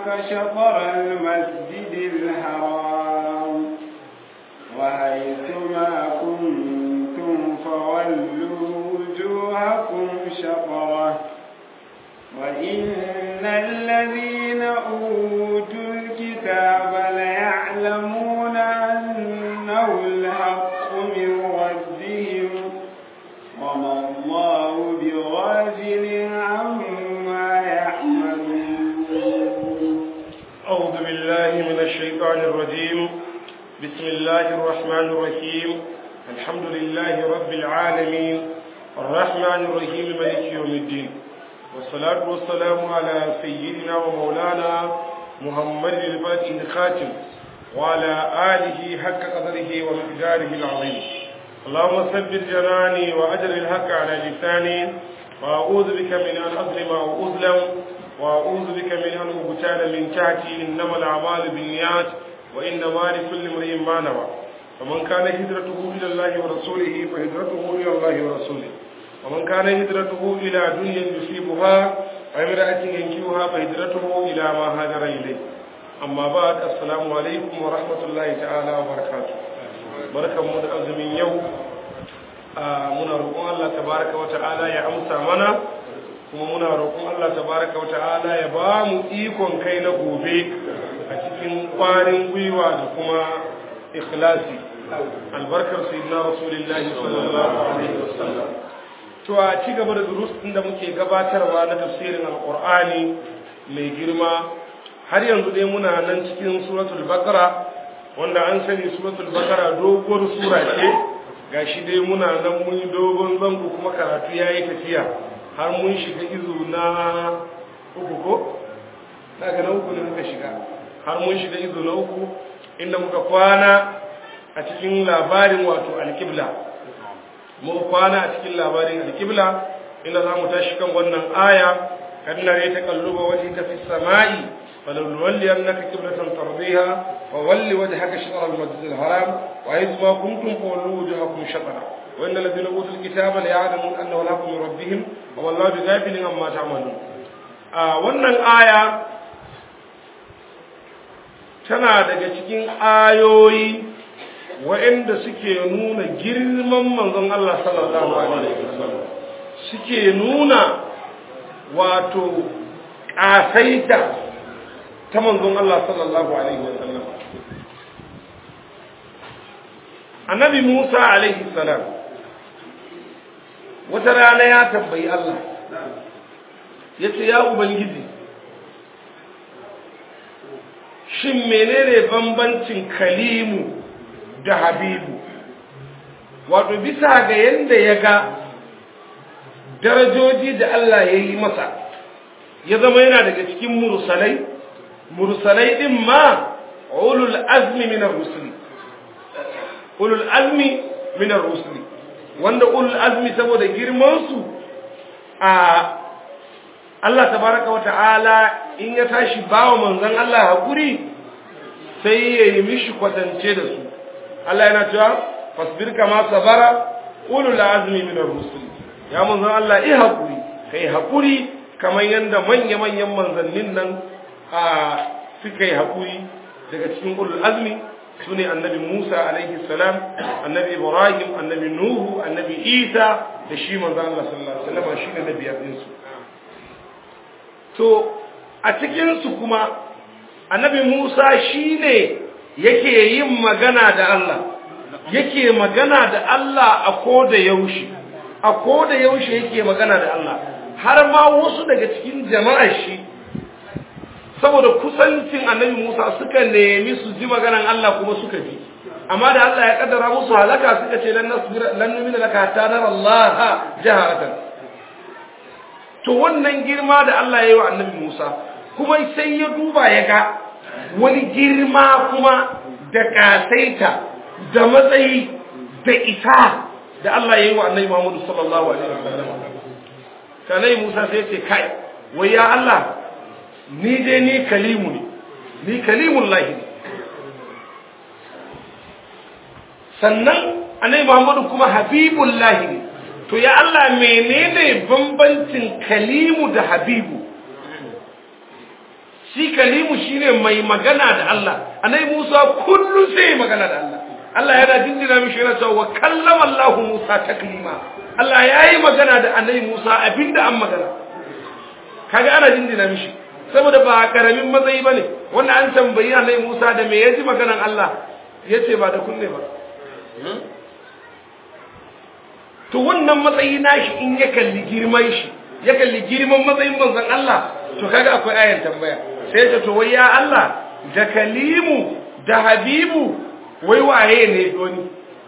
وجوهك شطر المسجد الحرام وحيث ما كنتم فولوا وجوهكم شطره وإن الذين أوتوا الكتاب ليعلمون أنه الحق من ربهم وما الله بغافل عما يعملون أعوذ بالله من الشيطان الرجيم بسم الله الرحمن الرحيم الحمد لله رب العالمين الرحمن الرحيم مالك يوم الدين والصلاة والسلام على سيدنا ومولانا محمد الفاتح الخاتم وعلى آله حق قدره ومقداره العظيم اللهم ثبت جناني وأجر الحق على لساني وأعوذ بك من أن أظلم أو أظلم وأعوذ بك من أن أبتال من تحتي إنما الأعمال بالنيات وإنما لكل امرئ ما نوى فمن كان هجرته إلى الله ورسوله فهجرته إلى الله ورسوله ومن كان هجرته إلى دنيا يصيبها وامرأة ينكوها فهجرته إلى ما هاجر إليه أما بعد السلام عليكم ورحمة الله تعالى وبركاته بركة من أزمين يوم muna roƙon Allah tabaraka wa ta'ala ya amsa mana kuma muna roƙon Allah tabaraka wa ta'ala ya ba mu ikon kai na gobe a cikin ƙwarin gwiwa da kuma ikhlasi albarkar sayyidina rasulullahi sallallahu alaihi wasallam to a ci gaba da durus din da muke gabatarwa na tafsirin alqur'ani mai girma har yanzu dai muna nan cikin suratul baqara wanda an sani suratul baqara doguwar sura ce gashi dai muna nan mun yi dogon zango kuma karatu yayi tafiya har mun shiga izu na uku ko daga na uku ne muka shiga har mun shiga izu na uku inda muka kwana a cikin labarin wato alƙibla muka kwana a cikin labarin alƙibla inda za mu tashi kan wannan aya kadna ya taqalluba wajhi ta fi samai فلنولينك قبلة ترضيها وول وجهك شطر المسجد الحرام وإذ ما كنتم فولوا وجوهكم شطرا وإن الذين أوتوا الكتاب ليعلمون أنه الحق من ربهم والله بغافل عما تعملون wannan aya tana daga cikin ayoyi waɗanda suke nuna girman manzon Allah sallallahu alaihi wasallam suke nuna wato ƙasaita ta manzon Allah sallallahu alaihi wasallam annabi Musa alaihi salam wata rana ya tambayi Allah ya ce ya ubangiji shin menene bambancin kalimu da habibu wato bisa ga yadda ya ga darajoji da Allah ya yi masa ya zama yana daga cikin mursalai mursalai din ma ulul azmi min ar-rusuli ulul azmi min ar-rusuli wanda ulul azmi saboda girman su a Allah tabaraka wata'ala in ya tashi bawa manzon Allah hakuri sai ya yi mishi kwatance da su Allah yana cewa fasbir kama sabara ulul azmi min ar-rusuli ya manzon Allah i hakuri kai hakuri kamar yanda manya-manyan manzannin nan a suka yi haƙuri daga cikin ulul azmi su ne annabi musa alaihi salam annabi ibrahim annabi nuhu annabi isa da shi manzan allah sallallahu alaihi wasallam shi ne na biyar ɗinsu to a cikinsu kuma annabi musa shi ne yake yin magana da allah yake magana da allah a koda yaushe a koda yaushe yake magana da allah har ma wasu daga cikin jama'ar shi saboda kusancin annabi Musa suka nemi su ji maganan Allah kuma suka ji amma da Allah ya kaddara musu halaka suka ce lan nasbira lan numina laka hatta nara Allah jaharatan to wannan girma da Allah ya yi wa annabi Musa kuma sai ya duba ya ga wani girma kuma da kasaita da matsayi da isa da Allah ya yi wa annabi Muhammad sallallahu alaihi wasallam sanai Musa sai ya ce kai wai ya Allah ni dai ni kalimu ne ni kalimun lahi ne sannan annabi Muhammadu kuma habibun lahi ne to ya Allah menene bambancin kalimu da habibu shi kalimu shine mai magana da Allah annabi Musa kullum sai magana da Allah Allah yana dindina mishi yana cewa wa kallama Allah Musa taklima Allah yayi magana da annabi Musa abinda an magana kaga ana dindina mishi saboda ba karamin matsayi bane wanda an tambayi annabi Musa da me yaji maganan Allah yace ba da kunne ba to wannan matsayi nashi in ya kalli girman shi ya kalli girman matsayin manzon Allah to kaga akwai ayar tambaya sai ta to wai ya Allah da kalimu da habibu wai waye ne doni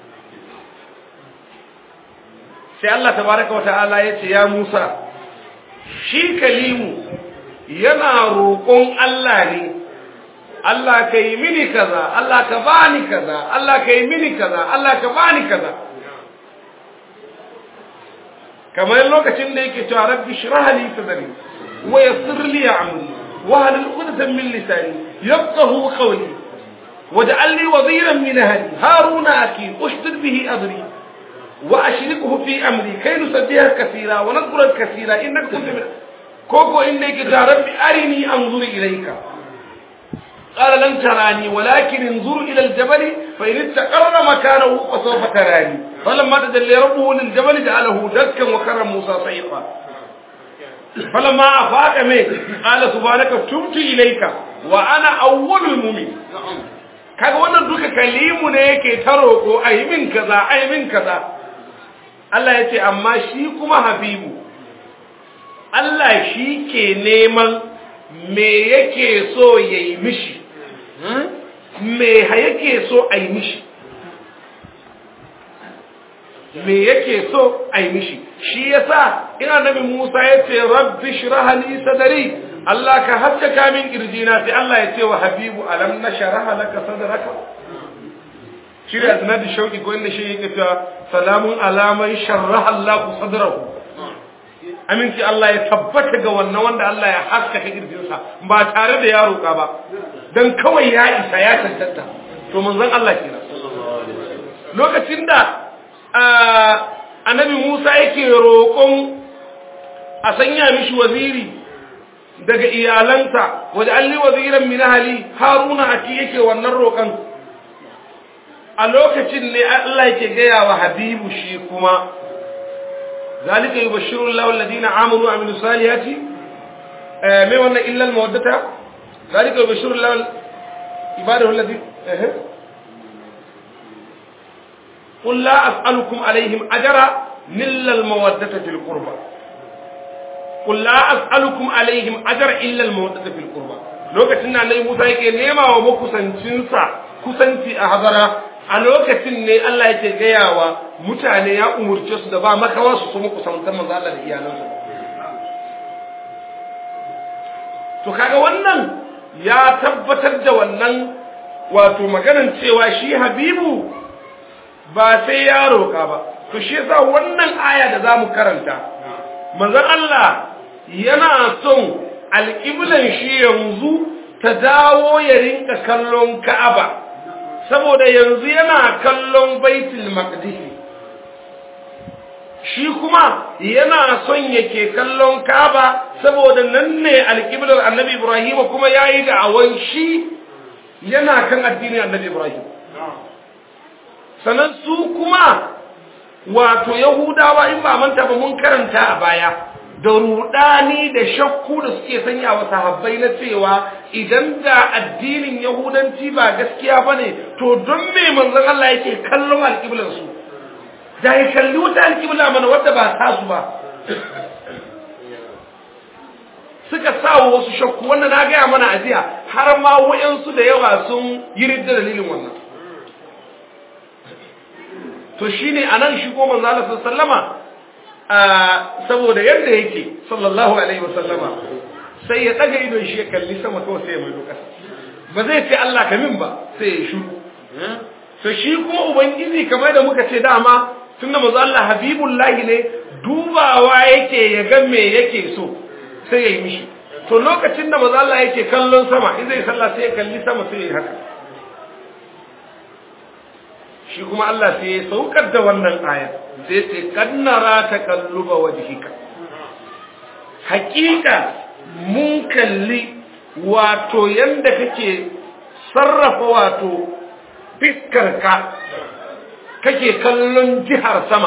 sai Allah tabaraka wata'ala ya ce ya Musa shi kalimu yana roƙon Allah ne Allah ka yi mini kaza Allah ka bani kaza Allah ka yi mini kaza Allah ka bani kaza kamar lokacin da yake cewa rabbi shrah li sadri wa yassir li amri wa hal 'uqdatan min lisani yafqahu qawli waj'al li waziran min ahli haruna akhi ushdid bihi adri wa ashrikhu fi amri kay nusabbiha kaseera wa nadhkura kaseera innaka kunta min koko inda yake cewa rabbi arini anzur ilayka قال لن تراني ولكن انظر إلى الجبل فإن استقر مكانه فسوف تراني فلما تجلى ربه للجبل جعله دكا وكر موسى صيقا فلما أفاق منه قال سبحانك تبت إليك وأنا أول المؤمن kaga wannan duka kalimu ne yake ta roƙo ai min kaza ai min kaza Allah ya ce amma shi kuma habibu Allah shi ke neman me yake so ya yi mishi me yake so a yi mishi me yake so a yi mishi shi yasa ina nabi Musa ya ce rabbi shrah li sadri Allah ka haskaka min kirjina sai Allah ya ce wa habibu alam nashraha laka sadraka shi da sanadi shauki ko inda shi yake cewa salamun alaman sharraha Allah sadrahu aminci Allah ya tabbata ga wannan wanda Allah ya haskaka kirjinsa ba tare da ya roƙa ba dan kawai ya isa ya tantanta to manzon Allah kenan lokacin da annabi Musa yake roƙon a sanya mishi waziri daga iyalansa waje alli waziran min ahli haruna ati yake wannan roƙon a lokacin ne Allah yake gaya wa habibu shi kuma ذلك يبشر الله الذين آمنوا وعملوا الصالحات ما وانا إلا المودة ذلك يبشر الله عباده الذين قل لا أسألكم عليهم أجرا إلا المودة في القربى قل لا أسألكم عليهم أجر إلا المودة في القربى lokacin da Annabi Musa yake nema wa makusancinsa kusanci a hadara a lokacin ne Allah yake gayawa mutane ya umurce su da ba makawa su kuma kusantar manzo Allah da iyalansu to kaga wannan ya tabbatar da wannan wato maganan cewa shi Habibu ba sai ya roka ba to shi yasa wannan aya da zamu karanta manzon Allah yana son alƙiblan shi yanzu ta dawo ya rinka kallon Ka'aba saboda yanzu yana kallon baitul maqdis shi kuma yana son yake kallon Kaaba saboda nan ne alƙiblar Annabi Ibrahim kuma yayi da awan shi yana kan addinin Annabi Ibrahim sanan su kuma wato Yahudawa in ba manta ba mun karanta a baya da rudani da shakku da suke sanya wa sahabbai na cewa idan da addinin yahudanci ba gaskiya bane to don me manzon Allah yake kallon alƙiblar su da ya kalli wata alƙibla mana wadda ba ta su ba suka sawo wasu shakku wannan na gaya mana a jiya har ma wayansu da yawa sun yi ridda dalilin wannan to shine anan shi ko manzo Allah sallama saboda yadda yake sallallahu alaihi wasallama sai ya daga idon shi ya kalli sama kawai sai ya mai kasa ba zai ce Allah ka min ba sai ya shiru to shi kuma ubangiji kamar da muka ce dama tunda manzo Allah habibullahi ne dubawa yake ya ga me yake so sai ya yi mishi to lokacin da manzo Allah yake kallon sama in zai sallah sai ya kalli sama sai ya yi haka shi kuma Allah sai ya saukar da wannan aya sai ce kannara ta kalluba wajhika hakika mun kalli wato yanda kake sarrafa wato fiskarka kake kallon jihar sama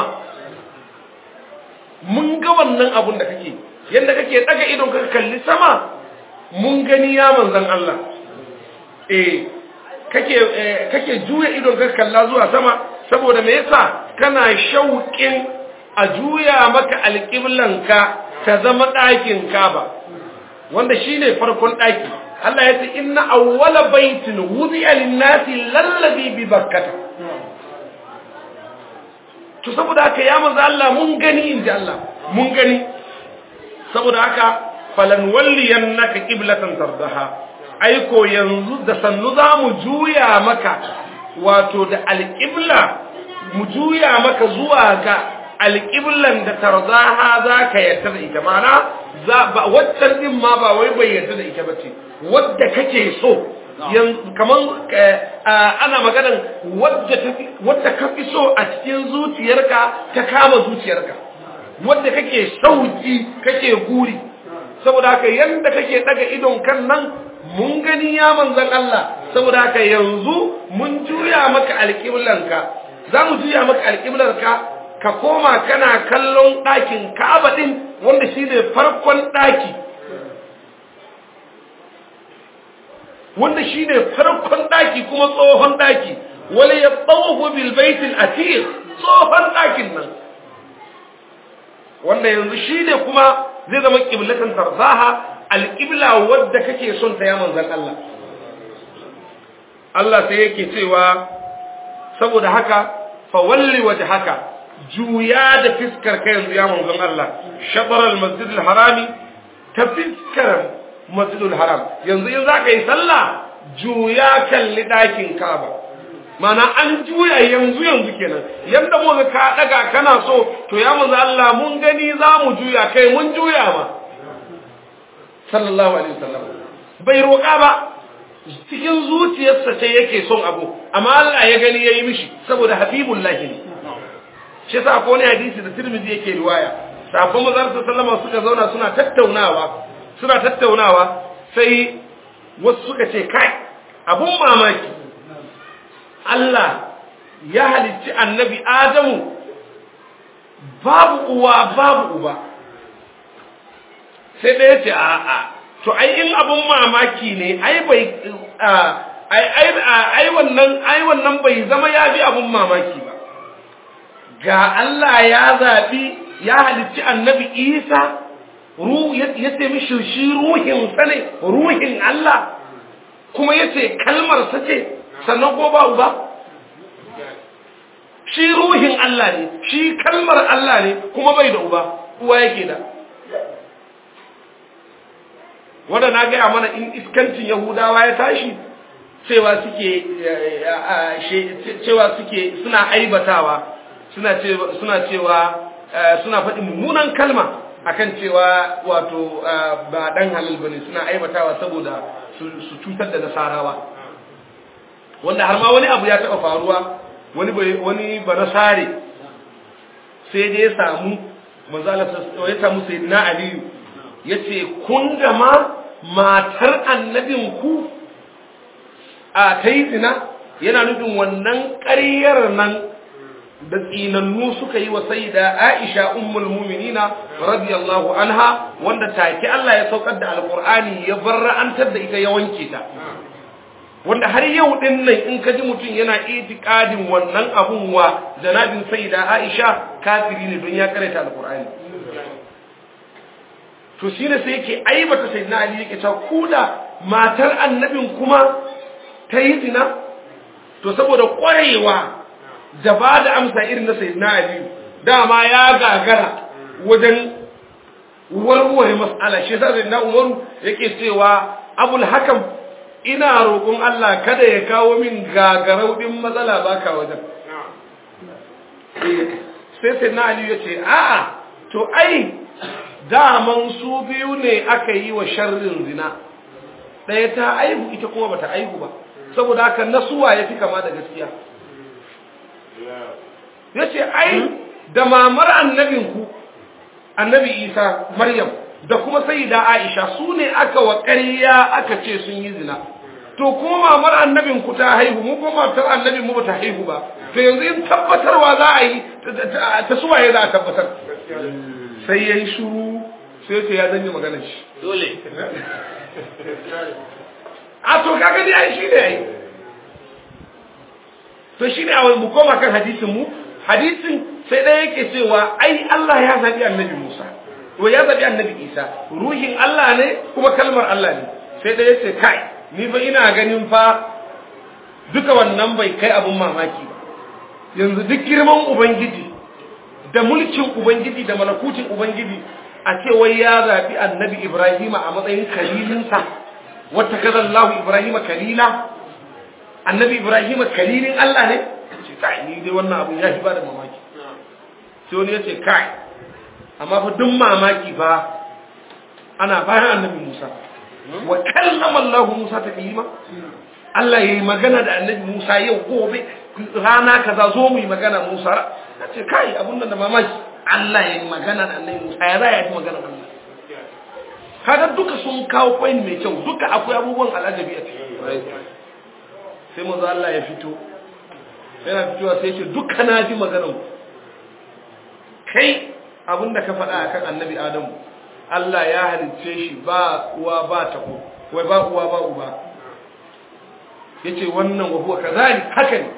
mun ga wannan abun da kake yanda kake daga idon ka kalli sama mun gani ya manzan Allah eh kake kake juya idon ka kalla zuwa sama saboda me yasa kana shauƙin a juya maka alƙiblanka ta zama ɗakin Kaba wanda shine farkon ɗaki Allah ya ce inna awwala baitin wudi'a lin-nasi lallabi bi bakkata to saboda haka ya manzo Allah mun gani inji Allah mun gani saboda haka falan walliyannaka qiblatan tardaha aiko yanzu da sannu za mu juya maka wato da alqibla mu juya maka zuwa ga alqiblan da tardaha zaka yarda da ita mana za ba waccan din ma ba wai bai yarda da ita bace wadda kake so kaman ana maganan wadda ka fi so a cikin zuciyarka ta kama zuciyarka wadda kake sauki kake guri saboda haka yanda kake daga idon kan nan mun gani ya manzan Allah saboda haka yanzu mun juya maka alƙiblanka za mu juya maka alƙiblarka ka koma kana kallon ɗakin Ka'aba din wanda shine farkon ɗaki wanda shine farkon daki kuma tsohon daki wala yatawafu bil bait al atiq tsohon dakin nan wanda yanzu shine kuma zai zama qiblatan tarzaha al qibla wadda kake son ta ya manzon Allah Allah sai yake cewa saboda haka fa walli wajhaka juya da fiskar kai yanzu ya manzon Allah shatar al masjid al harami ta fiskar masjidul haram yanzu in zaka yi sallah juya kalli dakin Kaaba mana an juya yanzu yanzu kenan yanda mu ka daga kana so to ya manzo Allah mun gani za mu juya kai mun juya ma sallallahu alaihi wasallam bai roƙa ba cikin zuciyarsa ce yake son abu amma Allah ya gani yayi mishi saboda habibullahi ne shi yasa ko ne hadisi da Tirmidhi yake riwaya sabon manzo sallallahu suka zauna suna tattaunawa suna tattaunawa sai wasu suka ce kai abun mamaki Allah ya halicci annabi Adamu babu uwa babu uba sai ɗaya ce a'a to ai in abun mamaki ne ai bai ai ai ai wannan ai wannan bai zama ya bi abun mamaki ba ga Allah ya zabi ya halicci annabi Isa ya ce mishi shi ruhin sa ne ruhin Allah kuma ya ce kalmar sa ce sannan ko ba uba shi ruhin Allah ne shi kalmar Allah ne kuma bai da uba uwa yake da wanda na gaya mana in iskancin yahudawa ya tashi cewa suke cewa suke suna aibatawa suna cewa suna cewa suna faɗin mummunan kalma akan cewa wato ba dan halal bane suna aibatawa saboda su cutar da nasarawa wanda har ma wani abu ya taɓa faruwa wani wani banasare sai da ya samu manzala ya samu sayyidina aliyu yace kun da ma matar annabin ku a ta yi zina yana nufin wannan ƙaryar nan da tsinannu suka yi wa sayyida Aisha ummul mu'minina radiyallahu anha wanda take Allah ya saukar da alqur'ani ya barra'antar da ita ya wanke ta wanda har yau din nan in ka ji mutum yana itikadin wannan abun wa janabin sayyida Aisha kafiri ne don ya karanta alqur'ani to shine sai yake aibata sayyidina Ali yake cewa kuda matar annabin kuma ta yi zina to saboda ƙwarewa da ba da amsa irin na sayyidina Ali dama ya gagara wajen warware mas'ala shi yasa sayyidina Umaru yake cewa Abul Hakam ina roƙon Allah kada ya kawo min gagarau din matsala baka wajen sai sayyidina Ali ya ce a'a to ai daman su biyu ne aka yi wa sharrin zina ɗaya ta aihu ita kuma bata aihu ba saboda haka nasuwa ya fi kama da gaskiya ya ce ai da mamar annabinku annabi isa maryam da kuma sayyida Aisha su ne aka wa ƙarya aka ce sun yi zina to kuma mamar annabin ku ta haihu mu kuma matar annabin mu bata haihu ba to yanzu in tabbatarwa za a yi ta suwaye za a tabbatar sai yayi shuru sai ce ya zanyi maganar shi dole a to kaga dai ai shi ne ai to shi ne a mu koma kan hadisin mu hadisin sai ɗaya yake cewa ai Allah ya zabi annabi Musa to ya zabi annabi Isa ruhin Allah ne kuma kalmar Allah ne sai ɗaya ce kai ni fa ina ganin fa duka wannan bai kai abun mamaki ba yanzu duk girman ubangiji da mulkin ubangiji da malakutin ubangiji a ce wai ya zabi annabi Ibrahim a matsayin kalilinsa wata kaza Allah Ibrahim kalila annabi Ibrahim kalilin Allah ne ce kai ni dai wannan abu ya ba da mamaki sai wani ya ce kai amma fa duk mamaki fa ana bayan annabi Musa wa kallama Allah Musa taklima Allah yayi magana da annabi Musa yau gobe rana kaza zo mu yi magana Musa ce kai abun nan da mamaki Allah yayi magana da annabi Musa ya za ya yi magana da Allah kaga duka sun kawo point mai kyau duka akwai abubuwan al'ajabi a ciki sai manzo Allah ya fito yana fitowa sai ce duka na ji maganar kai abinda ka faɗa akan annabi Adamu Allah ya halicce shi ba uwa ba tako wai ba uwa ba uba yace wannan wa huwa kazalik haka ne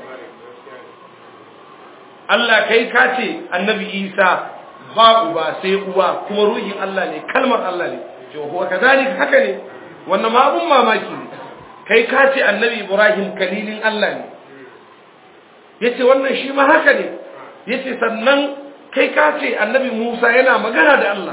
Allah kai ka ce annabi Isa ba uba sai uwa kuma ruhin Allah ne kalmar Allah ne ce huwa kazalik haka ne wannan ma abun mamaki ne kai ka ce annabi Ibrahim kalilin Allah ne yace wannan shi ma haka ne yace sannan kai ka ce annabi Musa yana magana da Allah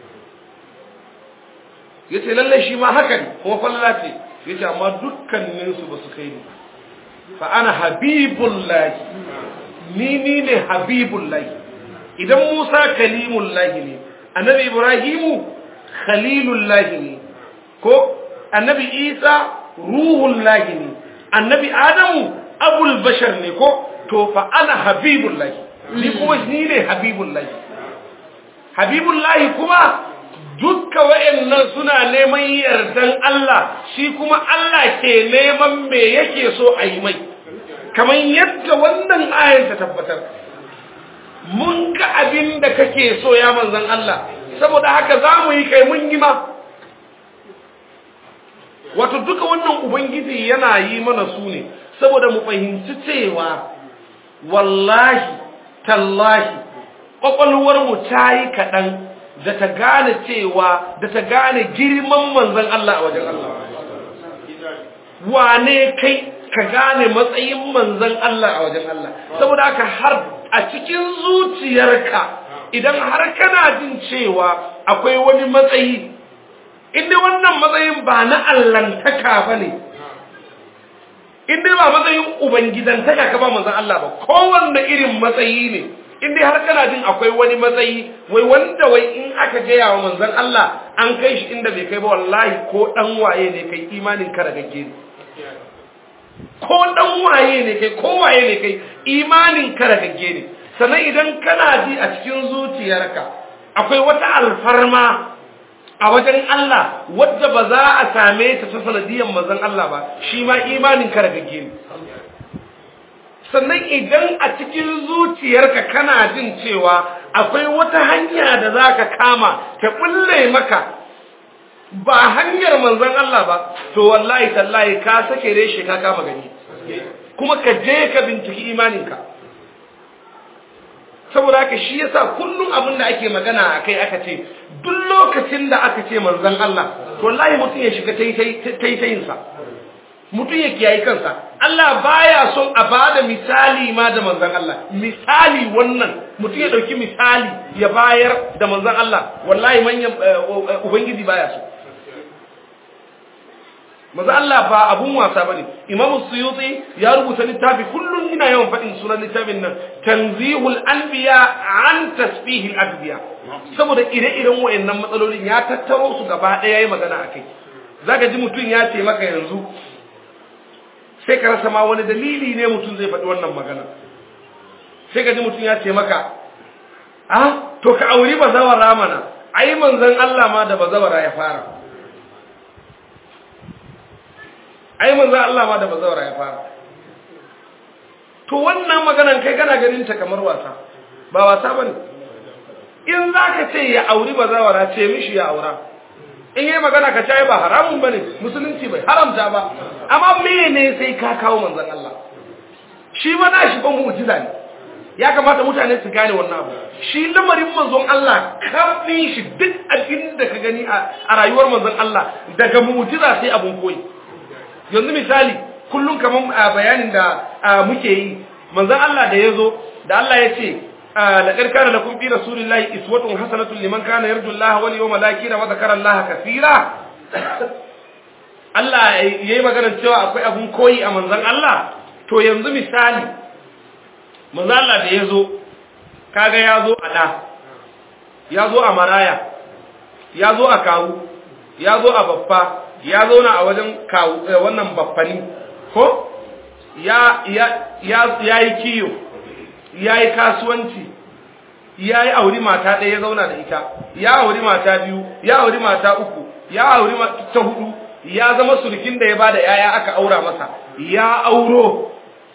yace lalle shi ma haka ne kuma falla ce yace amma dukkanin su basu kai ni fa ana habibullahi ni ni ne habibullahi idan Musa kalimullahi ne annabi Ibrahimu khalilullahi ne ko annabi Isa ruhullahi ne annabi Adamu abul bashar ne ko to fa ana habibullahi ni kuma ni ne habibullahi habibullahi kuma dukka wa'annan suna neman yardan Allah shi kuma Allah ke neman me yake so a yi mai kamar yadda wannan ayan ta tabbatar mun ga abin da kake so ya manzan Allah saboda haka za mu yi kai mun yi ma wato duka wannan ubangiji yana yi mana su ne saboda mu fahimci cewa wallahi tallahi mu ta yi kaɗan da ta gane cewa da ta gane girman manzan Allah a wajen Allah wane kai ka gane matsayin manzan Allah a wajen Allah saboda haka har a cikin zuciyarka idan har kana jin cewa akwai wani matsayi inda wannan matsayin ba na allantaka ba ne inda ba matsayin ubangidantaka ka ba manzan Allah ba kowanne irin matsayi ne inda har kana jin akwai wani matsayi wai wanda wai in aka gaya wa manzan Allah an kai shi inda bai kai ba wallahi ko dan waye ne kai imanin ka ragagge ne ko dan waye ne kai ko waye ne kai imanin ka ragagge ne sannan idan kana ji a cikin zuciyarka akwai wata alfarma a wajen Allah wadda ba za a same ta ta sanadiyar manzon Allah ba shi ma imanin ka ragagge ne sannan idan a cikin zuciyarka kana jin cewa akwai wata hanya da za ka kama ta bulle maka ba hanyar manzon Allah ba to wallahi tallahi ka sake reshe ka kama gani kuma ka je ka binciki imaninka saboda haka shi yasa kullum abin da ake magana a kai aka ce duk lokacin da aka ce manzon Allah to wallahi mutum ya shiga taitayinsa mutum ya kiyaye kansa Allah baya son a bada misali ma da manzon Allah misali wannan mutum ya dauki misali ya bayar da manzon Allah wallahi manyan ubangiji baya so manzo Allah ba abun wasa bane Imam Suyuti ya rubuta littafi kullun ina yawan fadin sunan littafin nan Tanzihul Anbiya an Tasbihil Adbiya saboda ire-iren wayannan matsalolin ya tattaro su gaba daya yayi magana akai zaka ji mutun ya ce maka yanzu sai ka rasa ma wani dalili ne mutun zai faɗi wannan magana sai ka ji mutun ya ce maka ah to ka auri bazawara mana ai manzon Allah ma da bazawara ya fara ai manzon Allah ma da bazawara ya fara to wannan maganan kai kana ganin ta kamar wasa ba wasa bane in zaka ce ya auri bazawara ce mishi ya aura in yi magana ka ce ba haramun bane musulunci bai haramta ba amma mene sai ka kawo manzon Allah shi ma na shi ban mu'jiza ne ya kamata mutane su gane wannan abu shi lamarin manzon Allah kafin shi duk abin da ka gani a rayuwar manzon Allah daga mu'jiza sai abun koyi yanzu misali kullum kaman bayanin da muke yi manzon Allah da yazo da Allah ya ce laqad kana lakum fi rasulillahi iswatun hasanatun liman kana yarju Allah wal yawmal akhir wa dhakara Allah kaseera Allah yayi magana cewa akwai abun koyi a manzon Allah to yanzu misali manzo Allah da yazo kaga yazo a da yazo a maraya yazo a kawu yazo a baffa ya zauna a wajen kawu wannan baffani ko ya ya ya yayi kiyo yayi kasuwanci yayi auri mata ɗaya ya zauna da ita ya auri mata biyu ya auri mata uku ya auri ta hudu ya zama surkin da ya bada yaya aka aura masa ya auro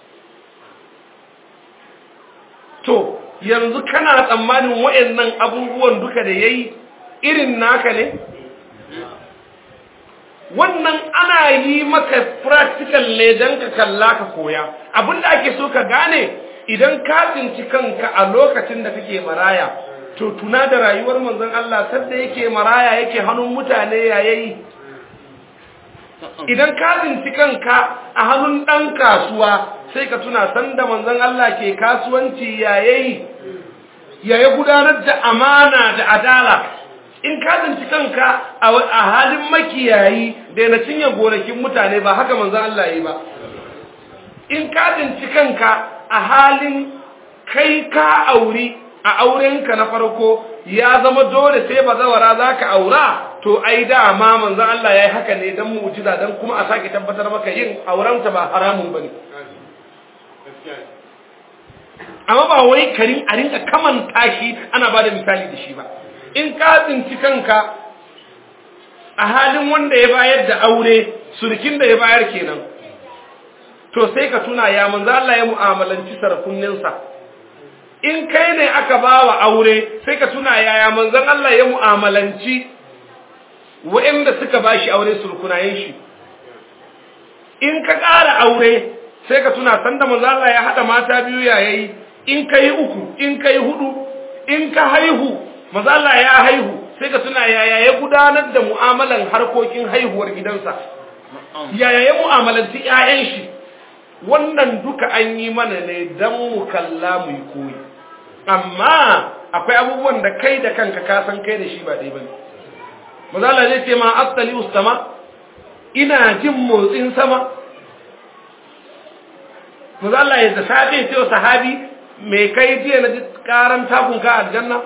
to yanzu kana tsammanin wayannan abubuwan duka da yayi irin naka ne wannan ana yi maka practical ne dan ka kalla ka koya abinda ake so ka gane idan ka tsinci kanka a lokacin da kake maraya to tuna da rayuwar manzon Allah sadda yake maraya yake hannun mutane yayayi idan ka tsinci kanka a hannun dan kasuwa sai ka tuna sanda manzon Allah ke kasuwanci yayayi yaya gudanar da amana da adala in ka tsinci kanka a halin makiyayi da na cinye gonakin mutane ba haka manzon Allah yi ba in ka tsinci kanka a halin kai ka auri a aurenka na farko ya zama dole sai bazawara za ka aura to ai dama manzon Allah ya yi haka ne don mu'jiza don kuma a sake tabbatar maka yin aurenta ba haramun ba ne amma ba wai karin a rinka kamanta shi ana ba da misali da shi ba in ka tsinci kanka a halin wanda ya bayar da aure surkin da ya bayar kenan to sai ka tuna ya manzo Allah ya mu'amalanci sarfunninsa in kai ne aka bawa aure sai ka tuna yaya manzon Allah ya mu'amalanci waɗanda suka bashi aure surkunayen shi in ka ƙara aure sai ka tuna sanda manzo Allah ya hada mata biyu yayi in kai uku in kai hudu in ka haihu manzo Allah ya haihu sai ka tuna yaya ya gudanar da mu'amalan harkokin haihuwar gidansa yaya ya mu'amalanci ƴaƴan shi wannan duka an yi mana ne dan mu kalla mu yi koyi amma akwai abubuwan da kai da kanka ka san kai da shi ba dai bane manzo Allah zai ce ma astali ustama ina jin motsin sama manzo Allah ya da safe ce wa sahabi me kai jiya na ji karan takun ka aljanna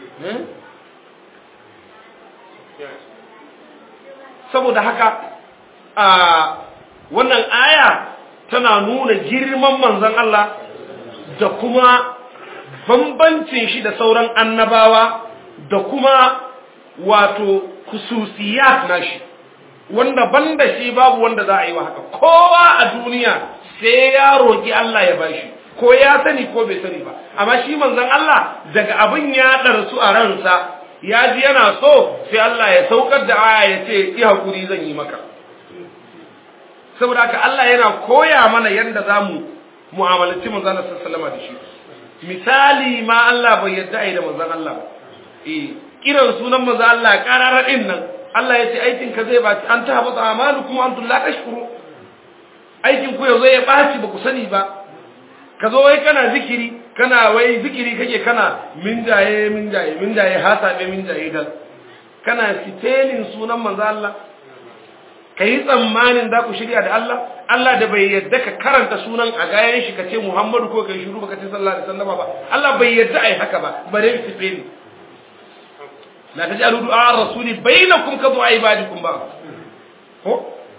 saboda haka a wannan aya tana nuna girman manzon Allah da kuma bambancin shi da sauran annabawa da kuma wato kususiyat nashi wanda banda shi babu wanda za a yi wa haka kowa a duniya sai ya roki Allah ya bashi ko ya sani ko bai sani ba amma shi manzon Allah daga abin ya darsu a ransa ya ji yana so sai Allah ya saukar da aya ya ce ki hakuri zan yi maka saboda haka Allah yana koya mana yadda zamu mu'amalanci manzon Allah sallallahu alaihi da shi misali ma Allah bai yadda ai da manzon Allah eh kiran sunan manzon Allah kararar din nan Allah ya ce aikin ka zai baci an ta habata amalukum antum la tashkuru aikin ku yazo ya baci ba ku sani ba ka zo wai kana zikiri kana wai zikiri kake kana min jaye min jaye min jaye hasabe min jaye dal kana fitelin sunan manzo Allah kai tsammanin da ku shirya da Allah Allah da bai yadda ka karanta sunan a gayan shi kace Muhammadu ko kai shiru baka ce sallallahu alaihi wasallam ba Allah bai yadda ai haka ba bare fiteli la taj'alu du'a ar-rasuli bainakum ka du'a ibadikum ba ko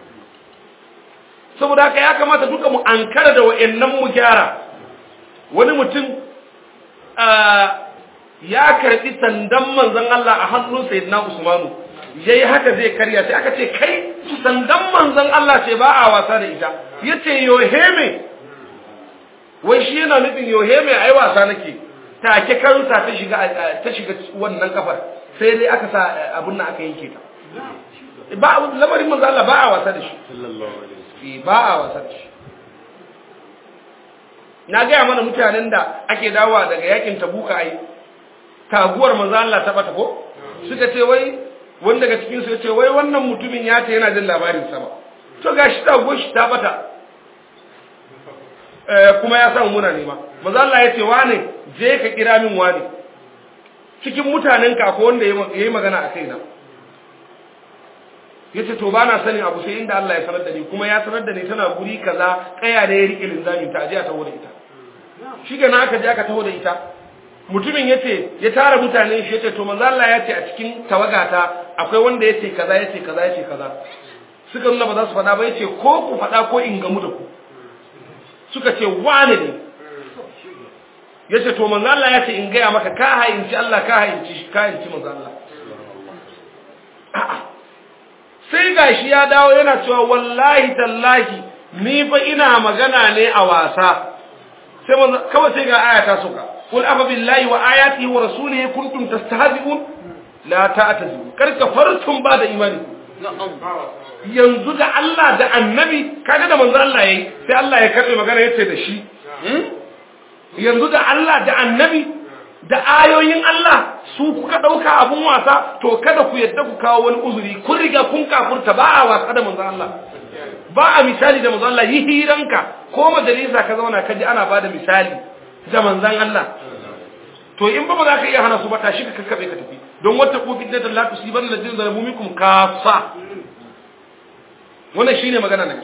saboda haka ya kamata duka mu ankara da wa'annan mu gyara wani mutum ya karbi sandan manzon Allah a hannun sayyidina Usmanu yayi haka zai karya sai aka ce kai sandan manzon Allah ce ba a wasa da ita yace yoheme wai shi yana nufin yoheme ai wasa nake take kansa ta shiga ta shiga wannan kafar sai dai aka sa abun nan aka yanke ta ba lamarin manzon Allah ba a wasa da shi sallallahu alaihi wasallam ba a wasa da shi na gaya mana mutanen da ake dawowa daga yakin tabuka ai taguwar manzo Allah ta bata ko suka ce wai wanda daga cikin su yace wai wannan mutumin ya ta yana jin labarin sa ba to gashi taguwar shi ta bata eh kuma ya samu muna nema manzo Allah yace wane je ka kira min wani cikin mutanen ka ko wanda yayi magana a kaina yace to bana sanin abu sai inda Allah ya sanar da ni kuma ya sanar da ni tana guri kaza kaya da ya rike linzami ta aje a taho da ita shi ga aka je aka taho da ita mutumin yace ya tara mutane shi yace to manzo Allah ya ce a cikin tawagata akwai wanda yace kaza yace kaza yace kaza suka nuna ba za su faɗa ba yace ko ku faɗa ko in gamu da ku suka ce wane ne yace to manzo Allah ya ce in gaya maka ka hayinci Allah ka hayinci ka hayinci manzo Allah a'a sai gashi ya dawo yana cewa wallahi tallahi ni fa ina magana ne a wasa sai kawai sai ga aya ta suka qul afa billahi wa ayatihi wa rasulihi kuntum tastahzi'un la ta'tazi'u kar kafartum ba da imani yanzu da Allah da annabi kaga da manzo Allah yayi sai Allah ya karbe magana yace da shi yanzu da Allah da annabi da ayoyin Allah su kuka dauka abun wasa to kada ku yadda ku kawo wani uzuri kun riga kun kafurta ba a wasa da manzo Allah ba a misali da manzo Allah yi hiranka ko majalisa ka zauna ka ji ana bada misali da manzon Allah to in ba ba za ka iya hana su ba tashi ka kakkabe ka tafi don wata ko fitnatan la tusiban ladina zalamu minkum kafa wannan shine magana nan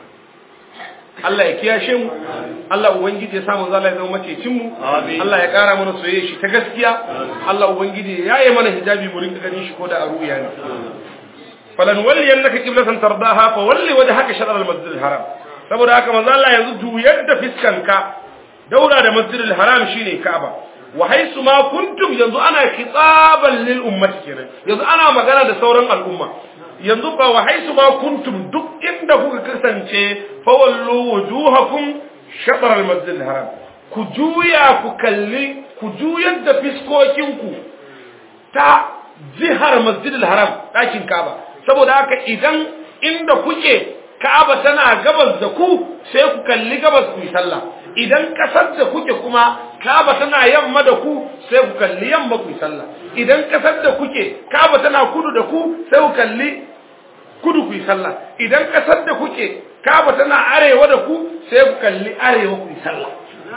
Allah ya kiyashe mu Allah ubangiji ya samu zalla ya zama macecin mu Allah ya kara mana soyayya shi ta gaskiya Allah ubangiji ya yi mana hijabi mu rinka ganin shi ko da a ruya ne falan walli annaka qiblatan tardaha fa walli wajhaka shatr al-masjid al-haram saboda haka manzo Allah yanzu juyar da fiskanka daura da masjid al-haram shine Ka'aba wa haisu ma kuntum yanzu ana khitaban lil ummati kenan yanzu ana magana da sauran al'umma yanzu ba wa haisu ma kuntum duk inda kuka kasance fa wallu wujuhakum shatr al-masjid al-haram ku juya ku kalli ku juyar da fiskokinku ta jihar masjid al-haram dakin Ka'aba saboda haka idan inda kuke Ka'aba tana gabas da ku sai ku kalli gabas ku yi sallah idan kasar da kuke kuma Ka'aba tana yamma da ku sai ku kalli yamma ku yi sallah idan kasar da kuke Ka'aba tana kudu da ku sai ku kalli kudu ku yi sallah idan kasar da kuke Ka'aba tana arewa da ku sai ku kalli arewa ku yi sallah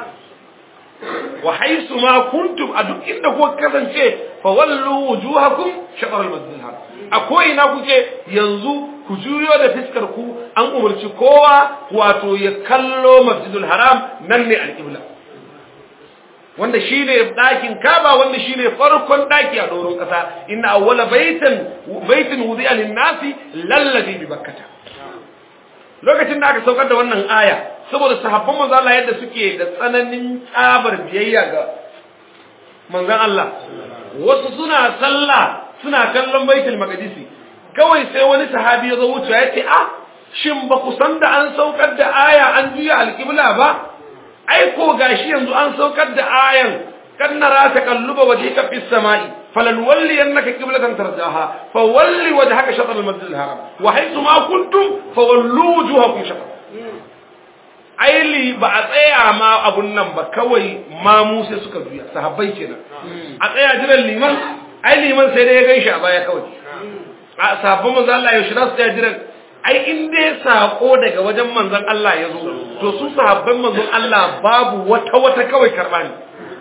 wa haisu ma kuntum a duk inda ku kasance fa wallu wujuhakum shatr al-masjid al-haram a ko ina kuke yanzu ku juyo da fiskar ku an umarci kowa wato ya kallo masjidul haram nan ne al-qibla wanda shine dakin kaba wanda shine farkon daki a doron kasa inna awwala baitan baitin wudi'a lin-nasi lalladhi bi bakkah lokacin da aka saukar da wannan aya saboda sahabban manzo Allah yadda suke da tsananin tsabar biyayya ga manzon Allah wasu suna sallah suna kallon baitul maqdisi kawai sai wani sahabi ya zo wuce ya ce ah shin ba ku san da an saukar da aya an juya alqibla ba ai ko gashi yanzu an saukar da ayan kan nara taqalluba wajhika fis samai فلنولي أنك قبلة ترجعها فولي وجهك شطر المسجد الحرام وحيث ما كنتم فولوا وجوهكم شطر aili ba a tsaya ma abun nan ba kawai ma mu sai suka juya sahabbai kenan a tsaya jiran liman ai liman sai dai ya gaishe a baya kawai a sahabban manzon Allah yaushe za su tsaya jiran ai in dai sako daga wajen manzon Allah ya zo to su sahabban manzon Allah babu wata wata kawai karba ne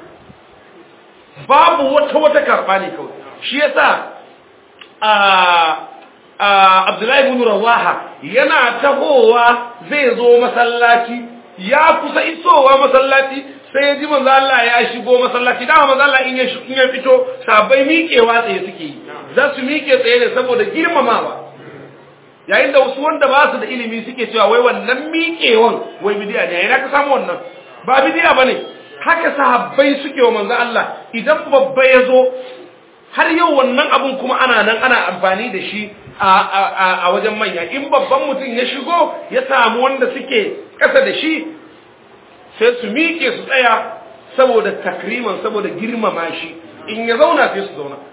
babu wata wata karba ne kawai shi yasa a Abdullahi ibn Rawaha yana tahowa zai zo masallaci ya kusa isowa masallaci sai ya ji manzo Allah ya shigo masallaci dama manzo Allah in ya in ya fito sabai miƙewa tsaye suke yi za su miƙe tsaye ne saboda girmamawa yayin da wasu wanda ba su da ilimi suke cewa wai wannan miƙewan wai bidiya ne yana ka samu wannan ba bidiya bane haka sahabbai suke wa manzo Allah idan babba ya zo har yau wannan abun kuma ana nan ana amfani da shi a wajen manya in babban mutum ya shigo ya samu wanda suke ƙasa da shi sai su miƙe su tsaya saboda takriman saboda girmama shi in ya zauna sai su zauna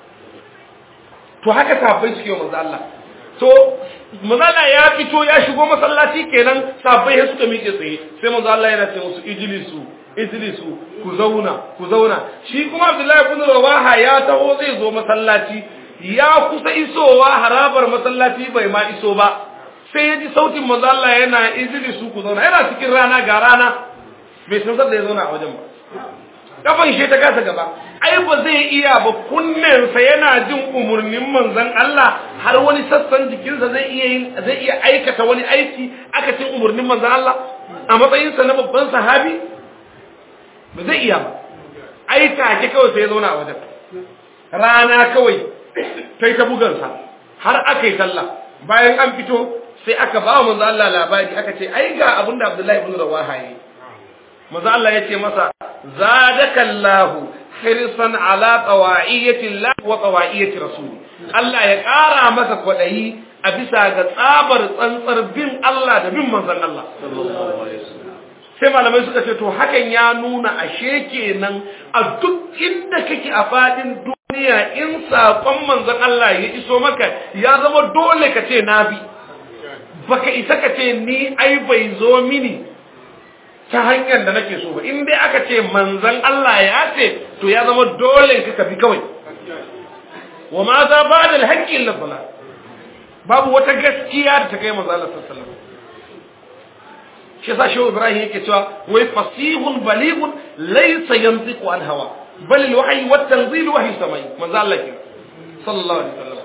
to haka sahabbai suke wa manzo Allah to manzo ya fito ya shigo masallaci kenan sahabbai suka miƙe tsaye sai manzo Allah yana ce musu ijlisu ijlisu ku zauna ku zauna shi kuma Abdullahi ibn Rawaha ya taho zai zo masallaci ya kusa isowa harabar masallaci bai ma iso ba sai ya ji sautin manzo Allah yana ijlisu ku zauna yana cikin rana ga rana bai san da ya zauna a wajen ba kafan shi ta kasa gaba ai ba zai iya ba kunnensa yana jin umurnin manzon Allah har wani sassan jikinsa zai iya yin zai iya aikata wani aiki aka cin umurnin manzon Allah a matsayinsa na babban sahabi ba zai iya ba ai take kawai sai ya zauna a wajen rana kawai kai ta bugansa har aka yi sallah bayan an fito sai aka ba manzo Allah labari aka ce ai ga abinda Abdullahi ibn Rawaha yi manzo Allah ya ce masa zadaka Allah hirsan ala tawaiyati Allah wa tawaiyati rasul Allah ya ƙara masa kwadayi a bisa ga tsabar tsantsar bin Allah da bin manzon Allah sallallahu alaihi wasallam sai malamai suka ce to hakan ya nuna ashe kenan a duk inda kake a fadin duniya in saƙon manzon Allah ya iso maka ya zama dole ka ce na bi baka isa ka ce ni ai bai zo mini ta hanyar da nake so ba in dai aka ce manzon Allah ya ce to ya zama dole ka bi kawai wa ma za ba da haƙƙin labbala babu wata gaskiya da ta kai manzon Allah sallallahu alaihi wasallam shi yasa shehu ibrahim yake cewa wai fasihun balighun laysa yantiqu an hawa bal al wahyi wat tanzil wahyi samai manzo Allah ke sallallahu alaihi wasallam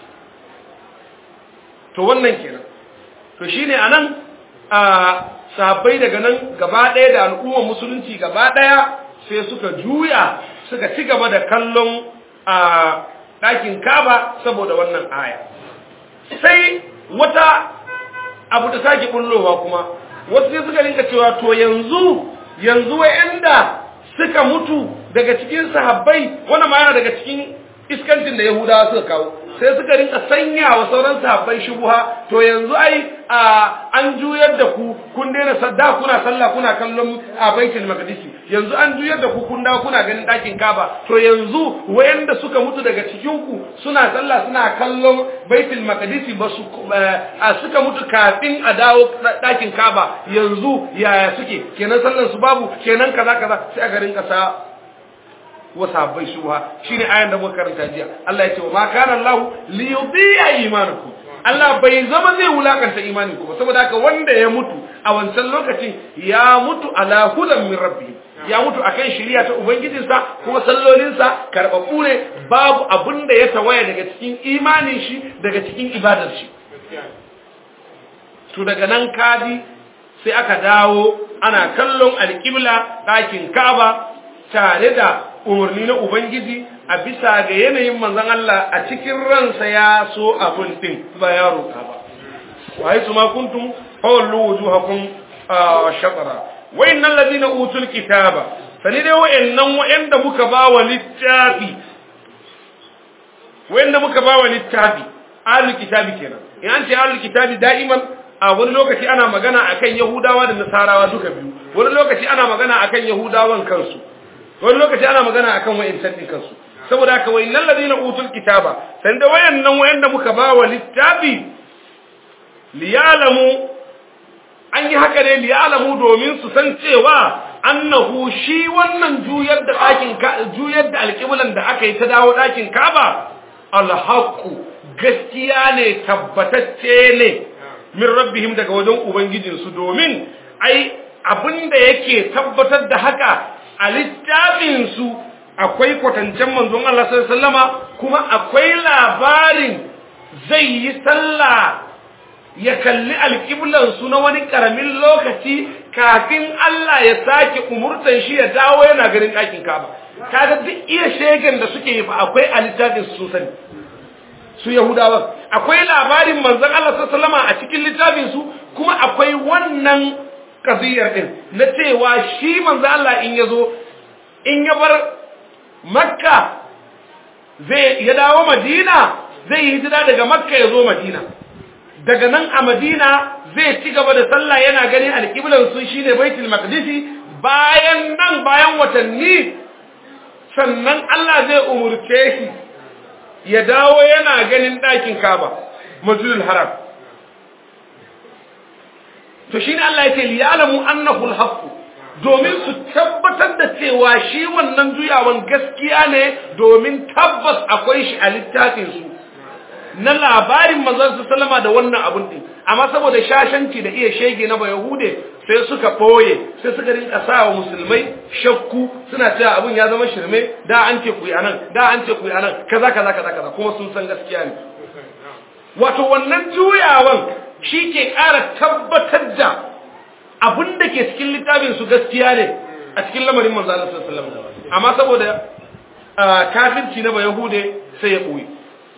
to wannan kenan to shine anan a sahabbai daga nan gaba ɗaya da al'ummar musulunci gaba ɗaya sai suka juya suka ci gaba da kallon a ɗakin kaba saboda wannan aya sai wata abu da sake bullowa kuma wasu sai suka rinka cewa to yanzu yanzu wa'anda suka mutu daga cikin sahabbai wannan ma yana daga cikin iskancin da yahudawa suka kawo sai suka rinka sanya wa sauran sahabbai shubuha to yanzu ai an juyar da ku kun daina sadda kuna sallah kuna kallon a baitul maqdisi yanzu an juyar da ku kun dawo kuna ganin dakin kaba to yanzu wayanda suka mutu daga cikin ku suna sallah suna kallon baitul maqdisi ba su suka mutu kafin a dawo dakin kaba yanzu yaya suke kenan sallar su babu kenan kaza kaza sai aka rinka sa wa sahabbai shubha shine ayan da muka karanta jiya Allah ya ce wa ma kana Allah li yudhi'a imanakum Allah bai zama zai wulakanta imanin ku ba saboda haka wanda ya mutu a wancan lokacin ya mutu ala hudan min rabbi ya mutu akan shari'a ta ubangijinsa kuma sallolinsa karbabu ne babu abin da ya tawaya daga cikin imanin shi daga cikin ibadar shi to daga nan kadi sai aka dawo ana kallon alƙibla ɗakin Ka'aba tare da umarni na Ubangiji a bisa ga yanayin manzan Allah a cikin ransa ya so abin din ba ya roƙa ba. Wa haisu ma kuntum fawallu wujuhakum shatara. Wayannan ladina utul kitaba sani dai wayannan wayanda muka ba wa littafi wayanda muka ba wa littafi ahlul kitabi kenan. In an ce ahlul kitabi da'iman a wani lokaci ana magana akan Yahudawa da Nasarawa duka biyu. Wani lokaci ana magana akan Yahudawan kansu. wani lokaci ana magana akan wa'insan din kansu saboda haka wayannan ladina utul kitaba san da wayannan wayanda muka ba wa littafi liyalamu an yi haka ne liyalamu domin su san cewa annahu shi wannan juyar da ɗakin juyar da alƙiblan da aka yi ta dawo ɗakin kaba alhaqu gaskiya ne tabbatacce ne min rabbihim daga wajen ubangijinsu domin ai abinda yake tabbatar da haka a littafinsu akwai kwatancen manzon Allah sallama kuma akwai labarin zai yi sallah ya kalli alƙiblansu na wani ƙaramin lokaci kafin Allah ya sake umurtan shi ya dawo yana ganin ɗakin kaba kaga duk iya shegen da suke yi fa akwai a littafinsu sun sani su yahudawa akwai labarin manzon Allah sallama a cikin littafinsu kuma akwai wannan kaziyar din na cewa shi manzo Allah in yazo in ya bar makka zai ya dawo madina zai yi hijira daga makka ya zo madina daga nan a madina zai ci gaba da sallah yana ganin alƙiblar su shine baitul maqdisi bayan nan bayan watanni sannan Allah zai umurce shi ya dawo yana ganin ɗakin kaba masjidul haram to shine Allah ya ce liya'lamu annahu al-haqq domin su tabbatar da cewa shi wannan juyawan gaskiya ne domin tabbas akwai shi a littafin su na labarin manzon su sallama da wannan abun din amma saboda shashanci da iya shege na bayahude sai suka boye sai suka rinka sawa musulmai shakku suna cewa abun ya zama shirme da an ce ku yi anan da an ce ku yi anan kaza kaza kaza kaza kuma sun san gaskiya ne wato wannan juyawan shi ke ƙara tabbatar da abin da ke cikin littafin su gaskiya ne a cikin lamarin manzo Allah sallallahu alaihi wasallam amma saboda kafirci na bayahude sai ya koyi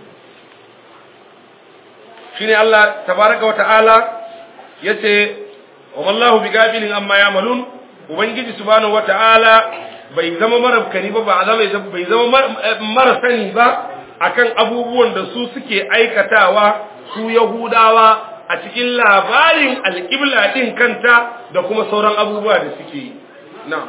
shine Allah tabaraka wa ta'ala yace wa wallahu bigafilin amma ya'malun ubangiji subhanahu wa ta'ala bai zama marabkani ba ba zama bai zama mara sani ba akan abubuwan da su suke aikatawa su yahudawa a cikin labarin alƙibla ɗin kanta da kuma sauran abubuwa da suke yi na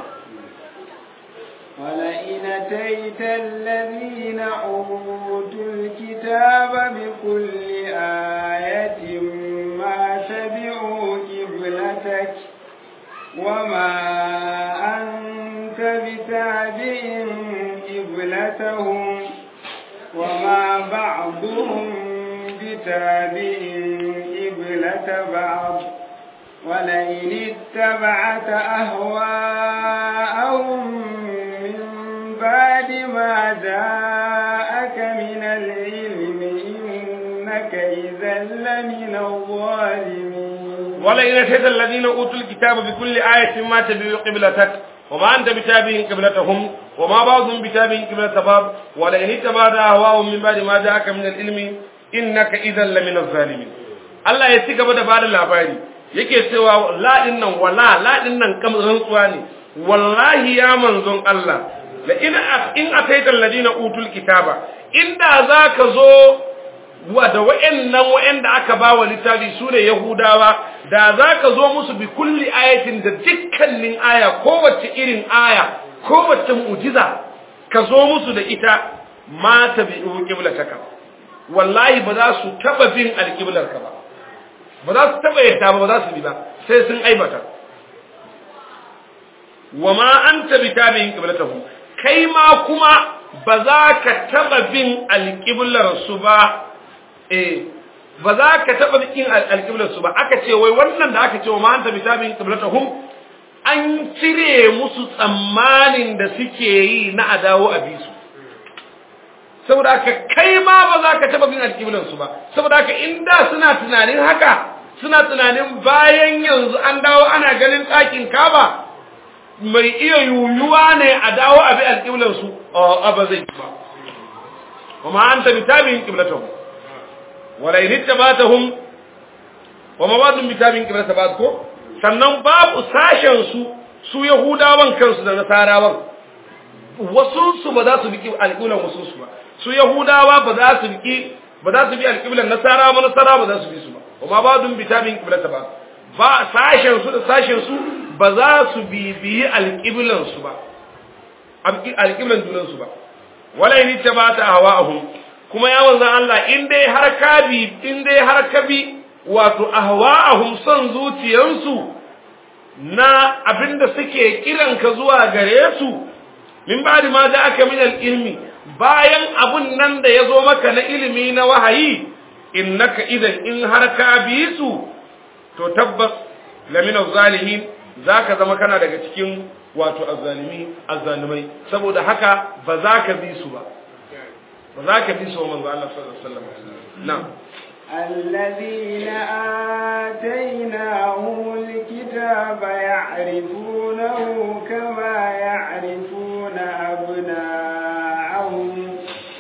ولئن أتيت الذين أوتوا الكتاب بكل آية ما تبعوا قبلتك وما أنت بتابع قبلتهم وما بعضهم بتابع قبلة بعض ولئن اتبعت أهواءهم من بعد ما جاءك من العلم إنك إذا لمن الظالمين ولئن أتيت الذين أوتوا الكتاب بكل آية ما تبعوا قبلتك وما أنت بتابع قبلتهم وما بعضهم بتابع قبلة بعض ولئن اتبعت أهواءهم من بعد ما جاءك من العلم إنك إذا لمن الظالمين Allah ya ci gaba da bada labari yake cewa la din nan wala la din nan kam rantsuwa ne wallahi ya manzon Allah la in in ataita alladina utul kitaba inda zaka zo wa da wayannan wayanda aka ba wa littafi sune yahudawa da zaka zo musu bi kulli ayatin da dukkanin aya kowace irin aya kowace mu'jiza ka zo musu da ita ma tabi'u qiblataka wallahi ba za su taba bin alqiblarka ba ba za su taba yadda ba ba za su bi ba sai sun aibata wa ma anta bitabi'in qiblatahu kai ma kuma ba za ka taba bin alqiblar su ba eh ba za ka taba bin alqiblar su ba aka ce wai wannan da aka ce wa ma anta bitabi'in qiblatahum an cire musu tsammanin da suke yi na adawo a bisu saboda haka kai ma ba za ka taba bin alƙiblan su ba saboda haka inda suna tunanin haka suna tunanin bayan yanzu an dawo ana ganin ɗakin kaba mai iya yuyuwa ne a dawo a bi alƙiblan su a ba zai ba wa ma anta bi tabi'in qiblatuhum wa la in ittaba'tahum wa ma ba'dhum bi tabi'in qiblata ba'd ko sannan babu sashen su su yahudawan kansu da nasarawan wasu su ba za su bi alƙiblan wasu su ba su yahudawa ba za su bi ba za su bi alƙiblan nasara ba nasara ba za su bi su ba kuma ba dun bi tabin qiblata ba ba sashen su da sashen su ba za su bi bi alƙiblan su ba alƙiblan junan su ba wala in tabata hawa'ahum kuma ya wanzan Allah in dai har ka bi in dai har ka bi wato ahwa'ahum son zuciyansu na abinda suke kiranka zuwa gare su min ba'di ma da aka min al-ilmi bayan abun nan da ya zo maka na ilimi na wahayi innaka idan in har ka bi su to tabbas lamina zalimin zaka zama kana daga cikin wato azzalimi azzalimai saboda haka ba za ka bi su ba ba za ka bi su manzo Allah sallallahu alaihi wasallam na'am الذين آتيناهم الكتاب يعرفونه كما يعرفون أبناءهم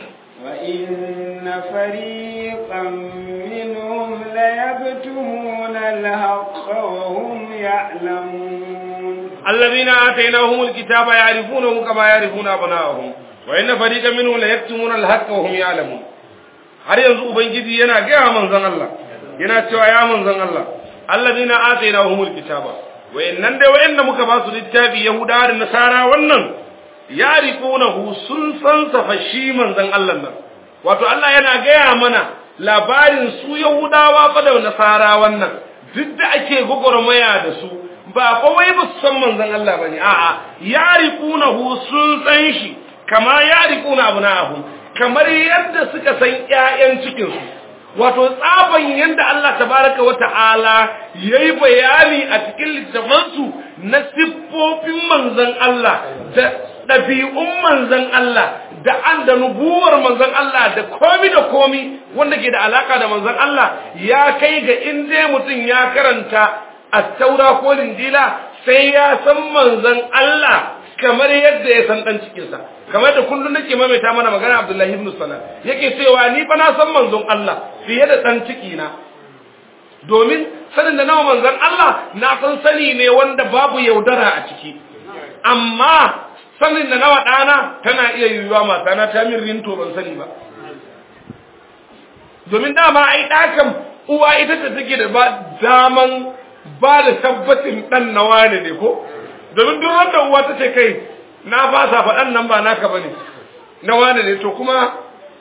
وإن فريقا منهم ليكتمون الحق وهم يعلمون الذين آتيناهم الكتاب يعرفونه كما يعرفون أبناءهم وإن فريقا منهم ليكتمون الحق وهم يعلمون har yanzu ubangiji yana gaya manzon Allah yana cewa ya manzon Allah allazina atainahumul kitaba wayannan dai wayanda muka ba su littafi yahudawa da nasara wannan yarifunahu sun san safashi manzon Allah nan wato Allah yana gaya mana labarin su yahudawa fa da nasara wannan duk da ake gogormaya da su ba fa wai ba su san manzon Allah bane a'a yarifunahu sun san shi kama yarifuna abna'ahum kamar yadda suka san ƴaƴan cikin su wato tsaban yadda Allah tabaraka wa ta'ala yayi bayani a cikin littafansu na siffofin manzon Allah da ɗabi'un manzon Allah da an da nubuwar manzon Allah da komi da komi wanda ke da alaka da manzon Allah ya kai ga in dai mutum ya karanta at-taura ko linjila sai ya san manzon Allah kamar yadda ya san dan cikinsa kamar da kullun nake maimaita mana magana Abdullahi ibn Salam yake cewa ni fa na san manzon Allah fiye da dan ciki na domin sanin da nawa manzon Allah na san sani ne wanda babu yaudara a ciki amma sanin da nawa dana tana iya yiwuwa mata na ta min rinto ban sani ba domin dama ai dakan uwa ita ta take da ba daman ba da tabbacin dan nawa ne ko domin duk wanda uwa ta ce kai na fasa faɗan nan ba naka ba ne na wane ne to kuma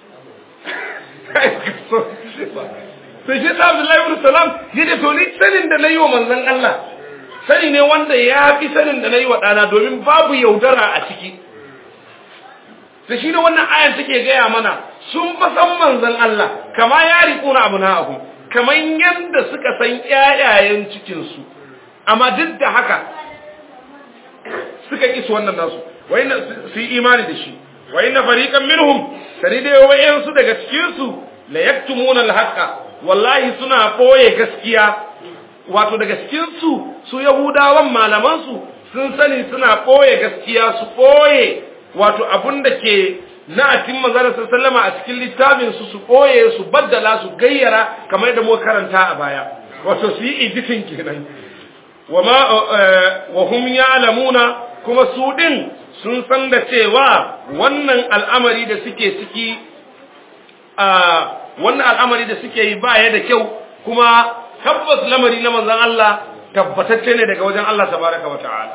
sai shi ta Abdullahi ibn Salam ya ce to ni sanin da na yi wa manzon Allah sani ne wanda ya fi sanin da na yi wa ɗana domin babu yaudara a ciki da shi ne wannan ayan take gaya mana sun fa san manzon Allah kama ya riƙuna abu na abu kamar yadda suka san ƴaƴayen cikinsu amma duk da haka suka ƙi su wannan nasu wa inna su yi imani da shi wa inna fariqan minhum sani da wayansu daga cikin su la yaktumuna al-haqa wallahi suna boye gaskiya wato daga cikin su su yahudawan malaman su sun sani suna boye gaskiya su boye wato abun da ke na atin manzara sallama a cikin littafin su su boye su baddala su gayyara kamar da mu karanta a baya wato su yi editing kenan wa ma wa hum ya'lamuna kuma su din sun san da cewa wannan al'amari da suke ciki a wannan al'amari da suke yi baya da kyau kuma tabbas lamari na manzon Allah tabbatacce ne daga wajen Allah tabaraka wa ta'ala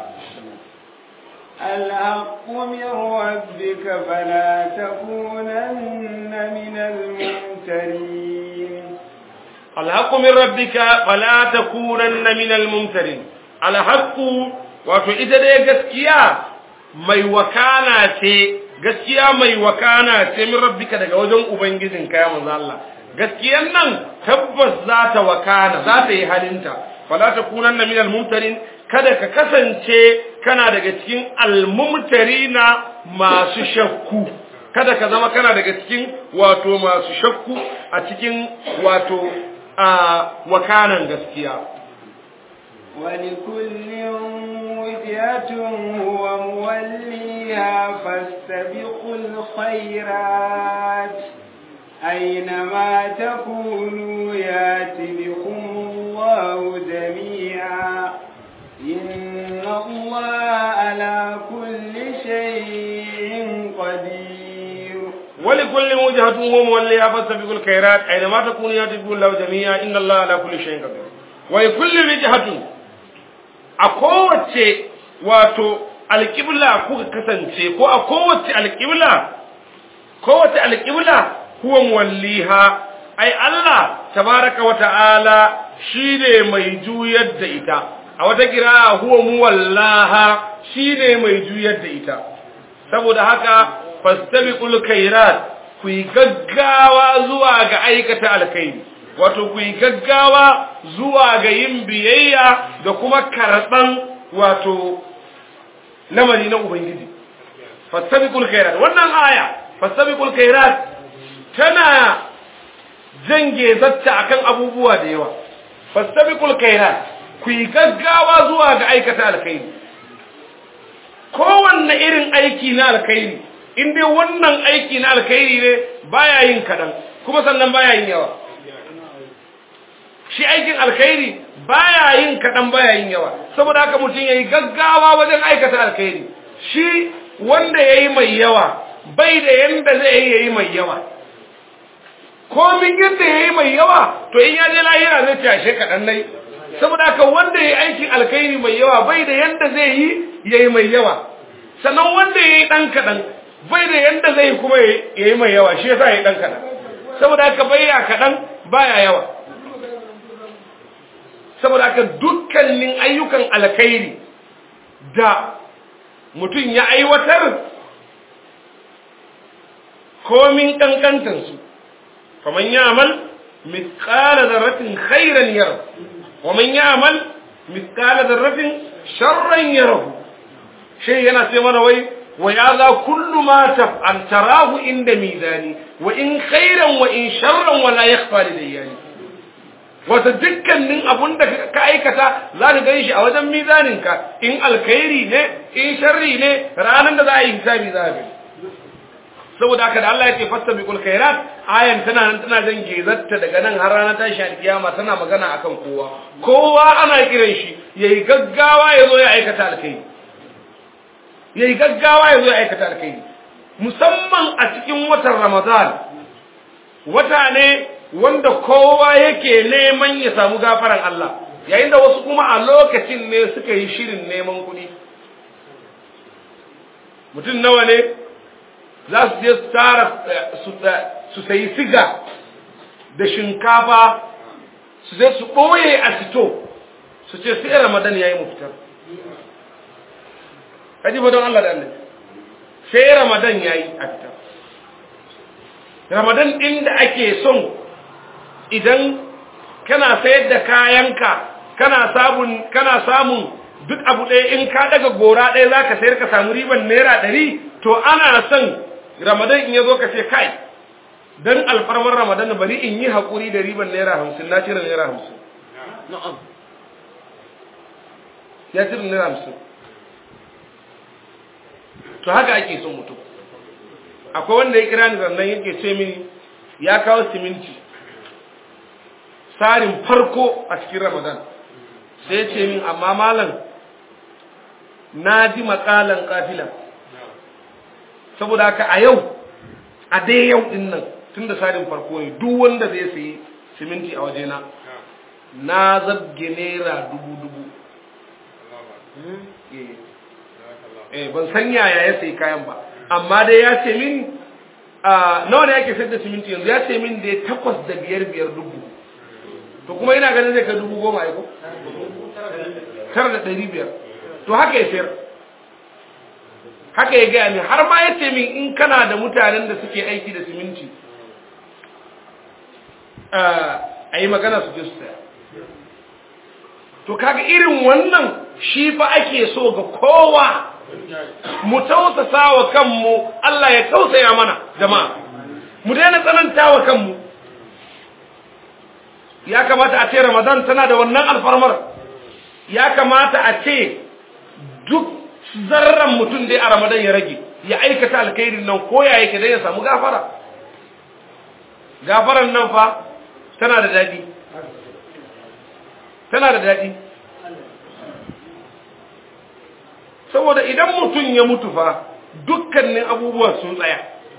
الحق من ربك فلا تكونن من الممترين الحق من ربك فلا تكونن من الممترين الحق wato ita dai gaskiya mai wakana ce gaskiya mai wakana ce min rabbika daga wajen ubangijin ka ya manzo Allah gaskiyan nan tabbas za ta wakana za ta yi halinta fala takunanna minal mumtarin kada ka kasance kana daga cikin almumtarina masu shakku kada ka zama kana daga cikin wato masu shakku a cikin wato a wakanan gaskiya ولكل وجهة هو موليها فاستبقوا الخيرات أينما تكونوا يات بكم الله جميعا إن الله على كل شيء قدير ولكل وجهة هو موليها فاستبقوا الخيرات أينما تكونوا يات بكم الله جميعا إن الله على كل شيء قدير ولكل وجهة a kowace wato alƙibla kuka kasance ko a kowace alƙibla kowace alƙibla huwa muwalliha ai Allah tabaraka wa ta'ala shine mai juyar da ita a wata kira huwa muwallaha shine mai juyar da ita saboda haka fastabiqul khairat ku yi gaggawa zuwa ga aikata alkhairi wato ku yi gaggawa zuwa ga yin biyayya da kuma karɓan wato lamari na Ubangiji. Fastabiqul khairat wannan aya fastabiqul khairat tana jange zatta akan abubuwa da yawa. Fastabiqul khairat ku yi gaggawa zuwa ga aikata alkhairi. Kowanne irin aiki na alkhairi in dai wannan aiki na alkhairi ne baya yin kaɗan kuma sannan baya yin yawa. shi aikin alkhairi baya yin kaɗan baya yin yawa saboda haka mutum ya yi gaggawa wajen aikata alkhairi shi wanda ya yi mai yawa bai da yanda zai yi ya yi mai yawa komin yadda ya yi mai yawa to in ya je lahira zai tashe kaɗan nai saboda haka wanda ya yi aikin alkhairi mai yawa bai da yanda zai yi ya yi mai yawa sannan wanda ya yi ɗan kaɗan bai da yanda zai yi kuma ya yi mai yawa shi yasa ya yi ɗan kaɗan saboda haka bai ya kaɗan baya yawa saboda haka dukkanin ayyukan alkhairi da mutum ya aiwatar komin kankantansu faman ya'mal mithqala dharratin khairan yara wa man ya'mal mithqala dharratin sharran yara shi yana sai mana wai wa ya za kullu ma taf'al tarahu inda mizani wa in khairan wa in sharran wa la yakhfa lidayyani wata dukkanin abun da ka aikata za ka gan shi a wajen mizaninka in alkhairi ne in sharri ne ranar da za a yi hisabi za a gani saboda haka da Allah ya ce fastabiqul khairat ayan tana nan tana jan gezarta daga nan har ranar tashi alkiyama tana magana akan kowa kowa ana kiran shi yayi gaggawa ya zo ya aikata alkhairi yayi gaggawa ya zo ya aikata alkhairi musamman a cikin watan Ramadan wata ne wanda kowa yake neman ya samu gafaran Allah yayin da wasu kuma a lokacin ne suka yi shirin neman kuɗi mutum nawa ne za su je su tara su sayi siga da shinkafa su je su ɓoye a fito su ce sai ramadan ya yi mu fitar kaji ba don Allah da Allah sai ramadan ya yi a fitar ramadan ɗin da ake son idan kana sayar da kayanka kana samun kana samun duk abu ɗaya in ka daga gora ɗaya za ka sayar ka samu riban naira ɗari to ana son ramadan in ya zo ka ce kai don alfarmar ramadan bari in yi haƙuri da riban naira hamsin na cire naira hamsin ya cire naira hamsin to haka ake son mutum akwai wanda ya kira ni sannan yake ce mini ya kawo siminti tsarin farko a cikin ramadan sai ya ce min amma malam na ji makalan kafila saboda haka a yau a dai yau din nan tun da tsarin farko ne duk wanda zai sayi siminti a wajena na zabge naira dubu dubu eh ban san yaya ya sayi kayan ba amma dai ya ce min nawa ne yake sayar da siminti yanzu ya ce min da ya takwas da biyar biyar dubu to kuma ina ganin zai ka dubu goma ya ko tara da ɗari biyar to haka ya sayar haka ya gaya min har ma ya ce min in kana da mutanen da suke aiki da siminti a yi magana su je su saya to kaga irin wannan shi fa ake so ga kowa mu tausasa wa kanmu Allah ya tausaya mana jama'a mu daina tsananta wa kanmu ya kamata a ce Ramadan tana da wannan alfarmar ya kamata a ce duk zarran mutum dai a Ramadan ya rage ya aikata alkhairin nan ko ya yake dai ya samu gafara gafaran nan fa tana da dadi tana da dadi saboda idan mutum ya mutu fa dukkanin abubuwa sun tsaya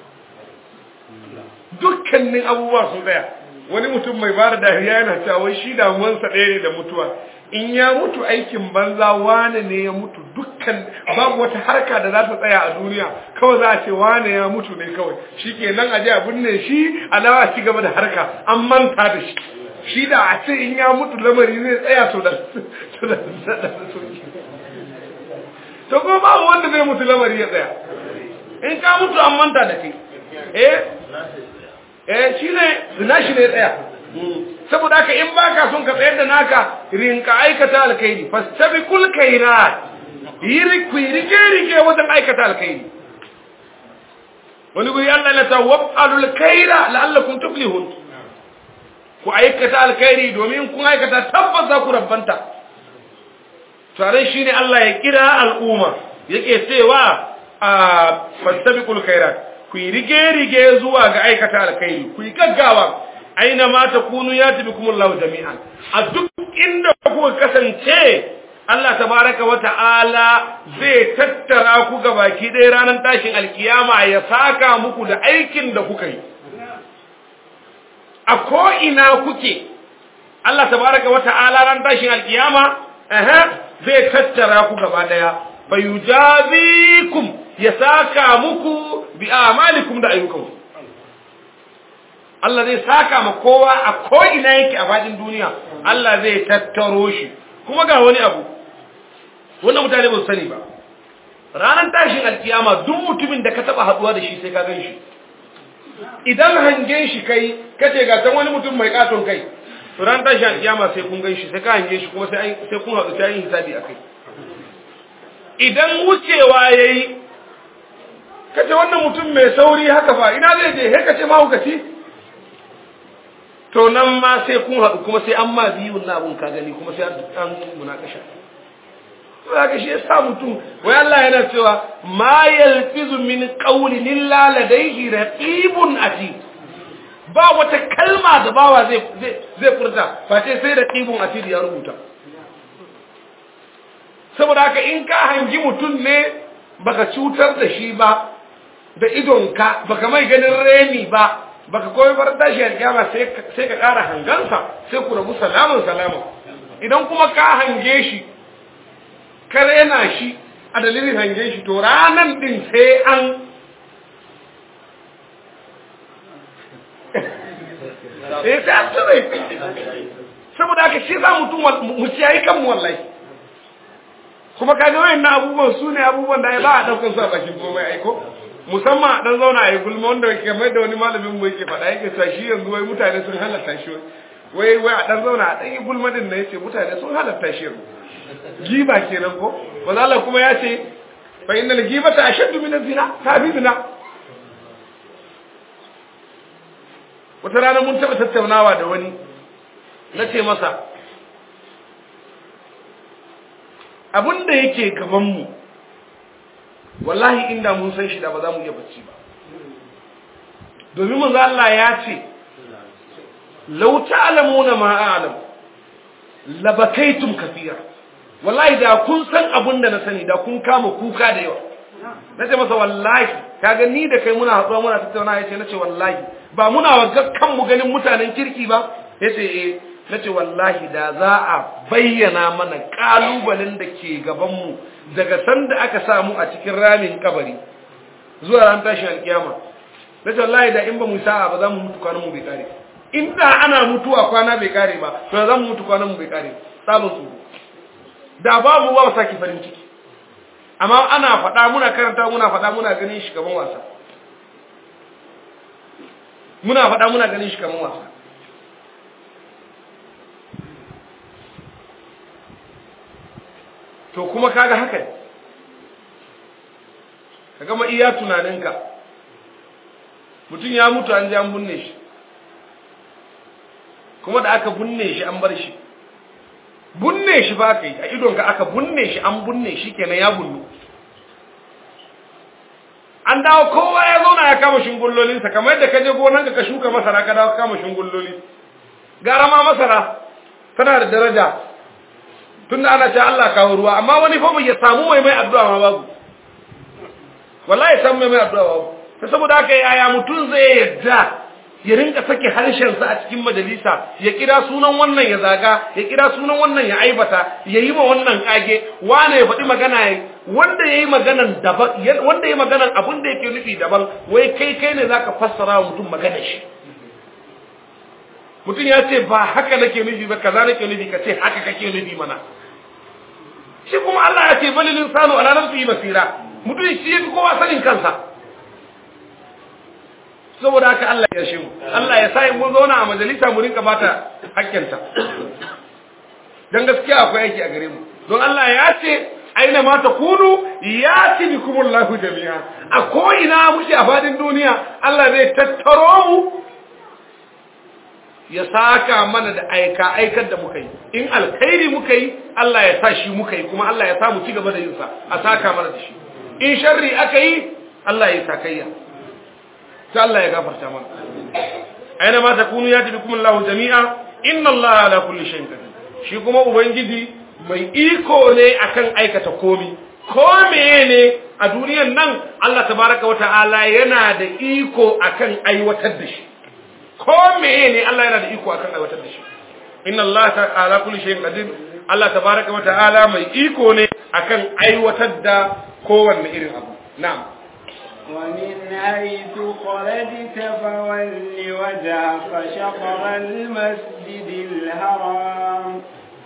dukkanin abubuwa sun tsaya wani mutum mai bada dariya yana cewa wai shi damuwansa ɗaya ne da mutuwa in ya mutu aikin banza wane ne ya mutu dukkan babu wata harka da za ta tsaya a duniya kawai za a ce wane ya mutu ne kawai shi ke nan aje a binne shi alawa ci gaba da harka an manta da shi shi da a ce in ya mutu lamari zai tsaya to da to ko babu wanda zai mutu lamari ya tsaya in ka mutu an manta da kai eh eh shi ne zina shi ne tsaya saboda haka in baka son ka tsayar da naka rinka aikata alkhairi fastabiqul khairat yiri ku rike rike wajen aikata alkhairi wani guri Allah ya ta wab'alul khaira la'allakum tuflihun ku aikata alkhairi domin kun aikata tabbas za ku rabbanta tare shi ne Allah ya kira al'umma yake cewa a fastabiqul khairat ku yi rige-rige zuwa ga aikata alkhairi ku yi gaggawa aina ma takunu yati bikumullahu jami'an a duk inda kuka kasance Allah tabaraka wa ta'ala zai tattara ku ga baki ɗaya ranar tashin alkiyama ya saka muku da aikin da kuka yi a ko'ina kuke Allah tabaraka wa ta'ala ran tashin alkiyama zai tattara ku gaba ɗaya fayujazikum ya saka muku bi amalikum da ayyukanku Allah zai saka ma kowa a ko'ina yake a faɗin duniya Allah zai tattaro shi kuma ga wani abu wannan mutane ba su sani ba ranar tashin alkiyama duk mutumin da ka taba haduwa da shi sai ka gan shi idan hangen shi kai kace ga san wani mutum mai katon kai to ranar tashin alkiyama sai kun gan shi sai ka hange shi kuma sai sai kun haɗu ta yin hisabi akai idan wucewa yayi kace wannan mutum mai sauri haka fa ina zai je he kace ma hukaci to nan ma sai kun haɗu kuma sai an ma biyun na abun ka gani kuma sai an munakasha zaka shi yasa mutum wai Allah yana cewa ma yalfizu min qawlin illa ladayhi raqibun atid ba wata kalma da bawa zai zai zai furta face sai raqibun atid ya rubuta saboda haka in ka hangi mutum ne baka cutar da shi ba da idonka baka mai ganin reni ba baka koyi bar tashi alkiyama sai sai ka kara hangansa sai ku rabu salamun salamun idan kuma ka hange shi kar yana shi a dalilin hangen shi to ranan din sai an eh sai an tsare saboda haka shi za mutum mu ciyayi kanmu wallahi kuma kaga wayannan abubuwan su ne abubuwan da ba a daukar su a bakin komai aiko musamman a dan zauna a yi gulma wanda kamar da wani malamin mu yake faɗa yake cewa shi yanzu wai mutane sun halatta shi wai wai a dan zauna a dan yi gulma din na yace mutane sun halatta shi yanzu giba kenan ko manzo Allah kuma ya ce fa innal ghibata ashaddu min az-zina tafi zina wata rana mun taba tattaunawa da wani na ce masa abinda yake gaban mu wallahi inda mun san shi da ba za mu iya bacci ba domin manzo Allah ya ce law ta'lamuna ma a'lam labakaitum kathira wallahi da kun san abin da na sani da kun kama kuka da yawa na ce masa wallahi kaga ni da kai muna hatsuwa muna tattauna ya ce na ce wallahi ba muna wa kanmu ganin mutanen kirki ba ya ce eh na ce wallahi da za a bayyana mana kalubalen da ke gabanmu daga sanda aka samu a cikin ramin kabari zuwa ran tashin alkiyama na ce wallahi da in ba mu sa'a ba za mu mutu kwanan mu bai kare in da ana mutuwa kwana bai kare ba to za mu mutu kwanan mu bai kare sabon su da babu ba saki farin ciki amma ana faɗa muna karanta muna faɗa muna ganin shi kaman wasa muna faɗa muna ganin shi kaman wasa to kuma kaga haka ne ka gama iya tunaninka mutum ya mutu an ji an binne shi kuma da aka binne shi an bar shi bunne shi ba ka yi a idonka aka bunne shi an bunne shi kenan ya bunnu an dawo kowa ya zauna ya kama shingullolinsa kamar yadda ka je gonanka ka shuka masara ka dawo kama shingulloli gara ma masara tana da daraja tunda ana ce Allah kawo ruwa amma wani fa ya samu mai mai addu'a ma babu wallahi samu mai mai addu'a babu ta saboda haka yaya mutum zai yadda ya rinka sake harshensa a cikin majalisa ya kira sunan wannan ya zaga ya kira sunan wannan ya aibata ya yi ma wannan kage wane ya faɗi magana wanda ya yi maganan daban wanda ya yi maganan abin da yake nufi daban wai kai kai ne zaka fassara wa mutum magana shi mutum ya ce ba haka nake nufi ba kaza nake nufi ka ce haka kake nufi mana shi kuma Allah ya ce balilin sanu ala nafsihi basira mutum shi yafi kowa sanin kansa saboda haka Allah ya shi mu Allah ya sai mun zauna a majalisa mu rinka bata hakkinta dan gaskiya akwai yake a gare mu don Allah ya ce aina ma takunu yati bikumullahu jami'a a ko ina muke a fadin duniya Allah zai tattaro mu ya saka mana da aika aikar da muka yi in alkhairi muka yi Allah ya sa shi muka yi kuma Allah ya sa mu ci gaba da yin sa a saka mana da shi in sharri aka yi Allah ya sakayya sai Allah ya gafarta mana aina ma takunu yati bikum Allahu jami'a inna Allah ala kulli shay'in qadir shi kuma ubangiji mai iko ne akan aikata komi ko ne a duniyan nan Allah tabaraka wa ta'ala yana da iko akan aiwatar da shi ko ne Allah yana da iko akan aiwatar da shi inna Allah ta'ala kulli shay'in qadir Allah tabaraka wa ta'ala mai iko ne akan aiwatar da kowanne irin abu na'am ومن حيث خرجت فول وجهك شطر المسجد الحرام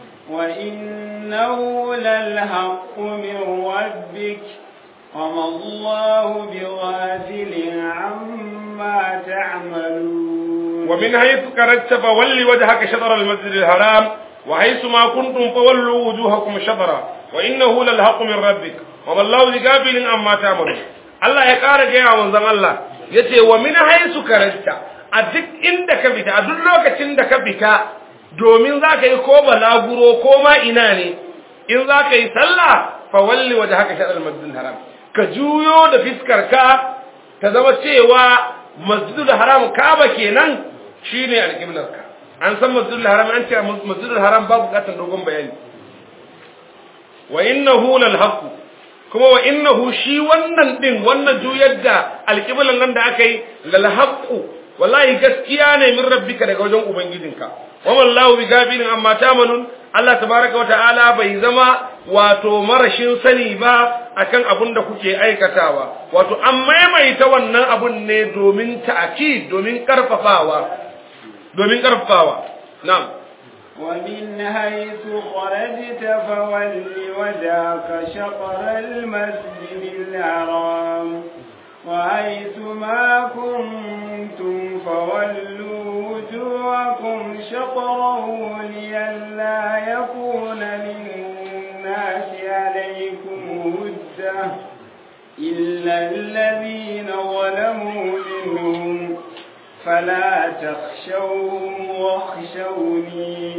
وإنه للحق من ربك وما الله بغافل عما تعملون ومن حيث خرجت فول وجهك شطر المسجد الحرام وحيث ما كنتم فولوا وجوهكم شطرا وإنه للحق من ربك وما الله بغافل عما تعملون Allah ya ƙara gaya wa manzon Allah ya ce wa min haisu karanta a duk inda ka fita a duk lokacin da ka fita domin za ka yi ko balaguro ko ma ina ne in za ka yi sallah fa walli waje haka shaɗar masjidin haram ka juyo da fiskar ka ta zama cewa masjidul haram kaba kenan shine alƙiblar ka an san masjidul haram an ce masjidul haram ba buƙatar dogon bayani wa innahu lal haqq kuma wa innahu shi wannan din wannan juyar da alƙiblan nan da aka yi lal haqqu wallahi gaskiya ne min rabbika daga wajen ubangijinka wa wallahu bi gafilin amma tamanun Allah tabaraka wata'ala bai zama wato marashin sani ba akan abun da kuke aikatawa wato an maimaita wannan abun ne domin ta'kid domin karfafawa domin karfafawa na'am ومن حيث خرجت فول وجهك شطر المسجد الحرام وحيث ما كنتم فولوا وجوهكم شطره لئلا يكون للناس عليكم هجة إلا الذين ظلموا منهم فلا تخشوهم واخشوني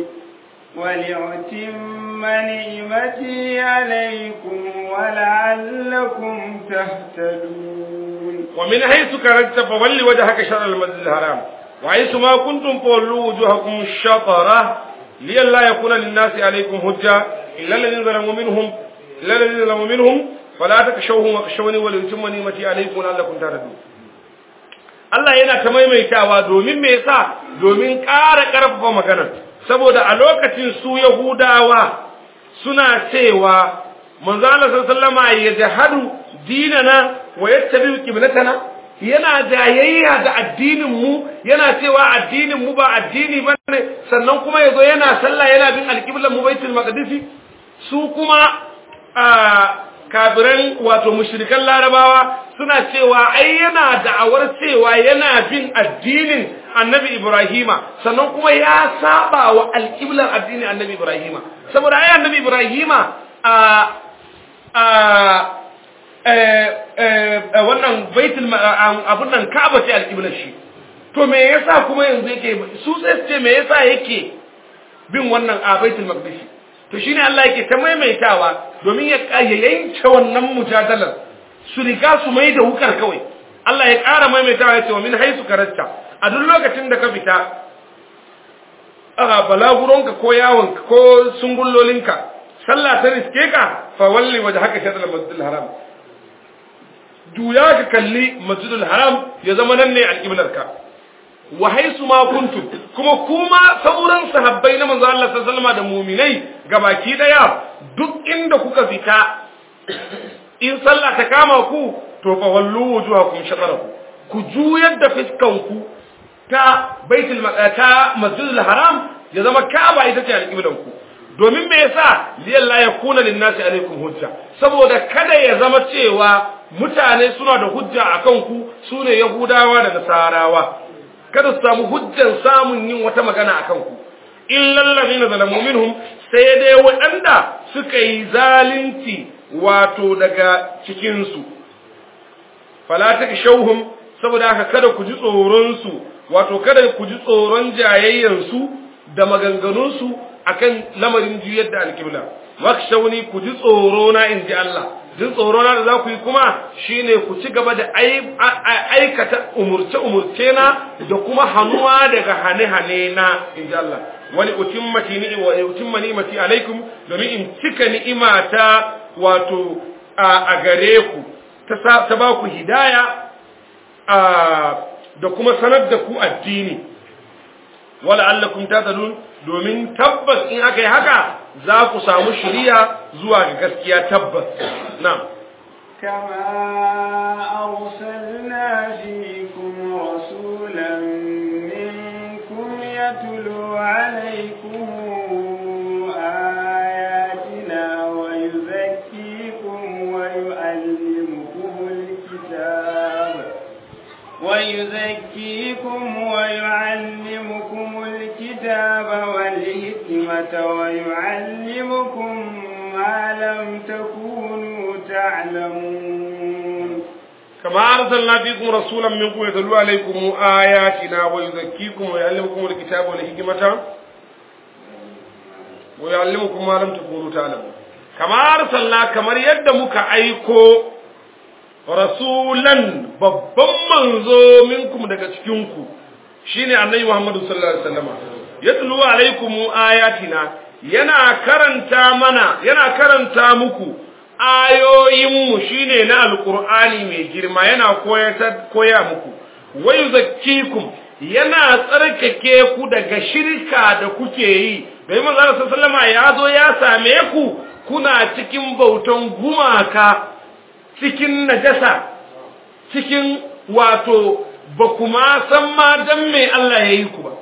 ولأتم نعمتي عليكم ولعلكم تهتدون ومن حيث خرجت فول وجهك شطر المسجد الحرام وحيث ما كنتم فولوا وجوهكم شطره لئلا يكون للناس عليكم هجة إلا الذين ظلموا منهم إلا الذين ظلموا منهم فلا تخشوهم واخشوني ولأتم نعمتي عليكم ولعلكم تهتدون Allah yana ta maimaitawa domin me yasa domin ƙara ƙarfafa maganar saboda a lokacin su Yahudawa suna cewa manzo Allah sallallahu alaihi ya jahadu dinana wa yattabi qiblatana yana jayayya da addinin mu yana cewa addinin mu ba addini bane sannan kuma yazo yana sallah yana bin alqiblan mu baitul maqdisi su kuma a kafiran wato mushrikan larabawa suna cewa ai yana da'awar cewa yana bin addinin annabi ibrahima sannan kuma ya saba wa alƙiblar addinin annabi ibrahima saboda ai annabi ibrahima a a wannan baitul abun nan ka'aba ce alƙiblar shi to me yasa kuma yanzu yake su sai ce me yasa yake bin wannan a baitul maqdis to shine Allah yake ta maimaitawa domin ya yanke wannan mujadalar su riga su mai da wukar kawai Allah ya ƙara maimaitawa ya ce wa min haisu karatta a duk lokacin da ka fita a balaguronka ko yawonka ko sungullolinka sallah ta riske ka fa walli waje haka shaɗar masjidul haram duya ka kalli masjidul haram ya zama nan ne alƙiblarka wa haisu ma kuntum kuma kuma sauran sahabbai na manzo Allah sallallahu alaihi da mu'minai gabaki daya duk inda kuka fita in sallah ta kama ku to fa wallu wujuhakum shatarahu ku juyar da fiskan ku ta baitul ta masjidul haram ya zama ka'aba ita ce alƙiblan ku domin me yasa liyalla yakuna linnasi alaikum hujja saboda kada ya zama cewa mutane suna da hujja akan ku sune yahudawa da nasarawa kada su samu hujjan samun yin wata magana a kanku illal ladina zalamu minhum sai dai waɗanda suka yi zalunci wato daga cikin su fala takshawhum saboda haka kada ku ji tsoron su wato kada ku ji tsoron jayayyan su da maganganun su akan lamarin juyar da alkibla wakshawni ku ji tsoro na inji Allah jin tsoro na da za ku yi kuma shine ku ci gaba da aikata umurce umurce na da kuma hannuwa daga hane hane na inji Allah wani utimmati ni wa utimma ni'mati alaikum domin in cika ni'imata wato a gare ku ta ba ku hidaya da kuma sanar da ku addini wala allakum tadalun domin tabbas in aka yi haka za ku samu shiriya zuwa ga gaskiya tabbas na'am كما أرسلنا فيكم رسولا منكم يتلو عليكم آياتنا ويزكيكم ويعلمكم الكتاب ويزكيكم ويعلمكم الكتاب والحكمة ويعلمكم ما لم تكونوا تعلمون كما أرسلنا فيكم رسولا منكم يتلو عليكم آياتنا ويزكيكم ويعلمكم الكتاب والحكمة ويعلمكم ما لم تكونوا تعلمون كما أرسلنا كما يد مك أيكو rasulan babban manzo minkum daga cikinku shine annabi Muhammadu sallallahu alaihi wasallam yatlu alaikum ayatina yana karanta mana yana karanta muku ayoyin mu shine na alqur'ani mai girma yana koya muku wayu zakkikum yana tsarkake ku daga shirka da kuke yi bai manzo sallallahu alaihi wasallam ya zo ya same ku kuna cikin bautan gumaka cikin najasa cikin wato ba kuma san ma dan me Allah ya yi ku ba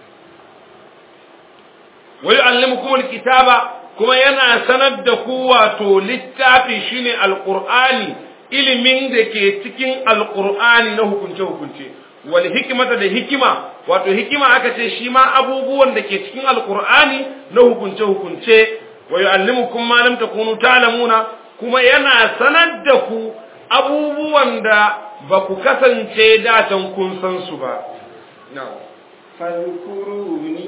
wai allimukum alkitaba kuma yana sanar da ku wato littafi shine alqur'ani ilimin da ke cikin alqur'ani na hukunce hukunce wal hikmata da hikima wato hikima aka ce shi ma abubuwan da ke cikin alqur'ani na hukunce hukunce wa yu'allimukum ma lam takunu ta'lamuna kuma yana sanar da ku abubuwan da ba ku kasance datan kun san su ba. فاذكروني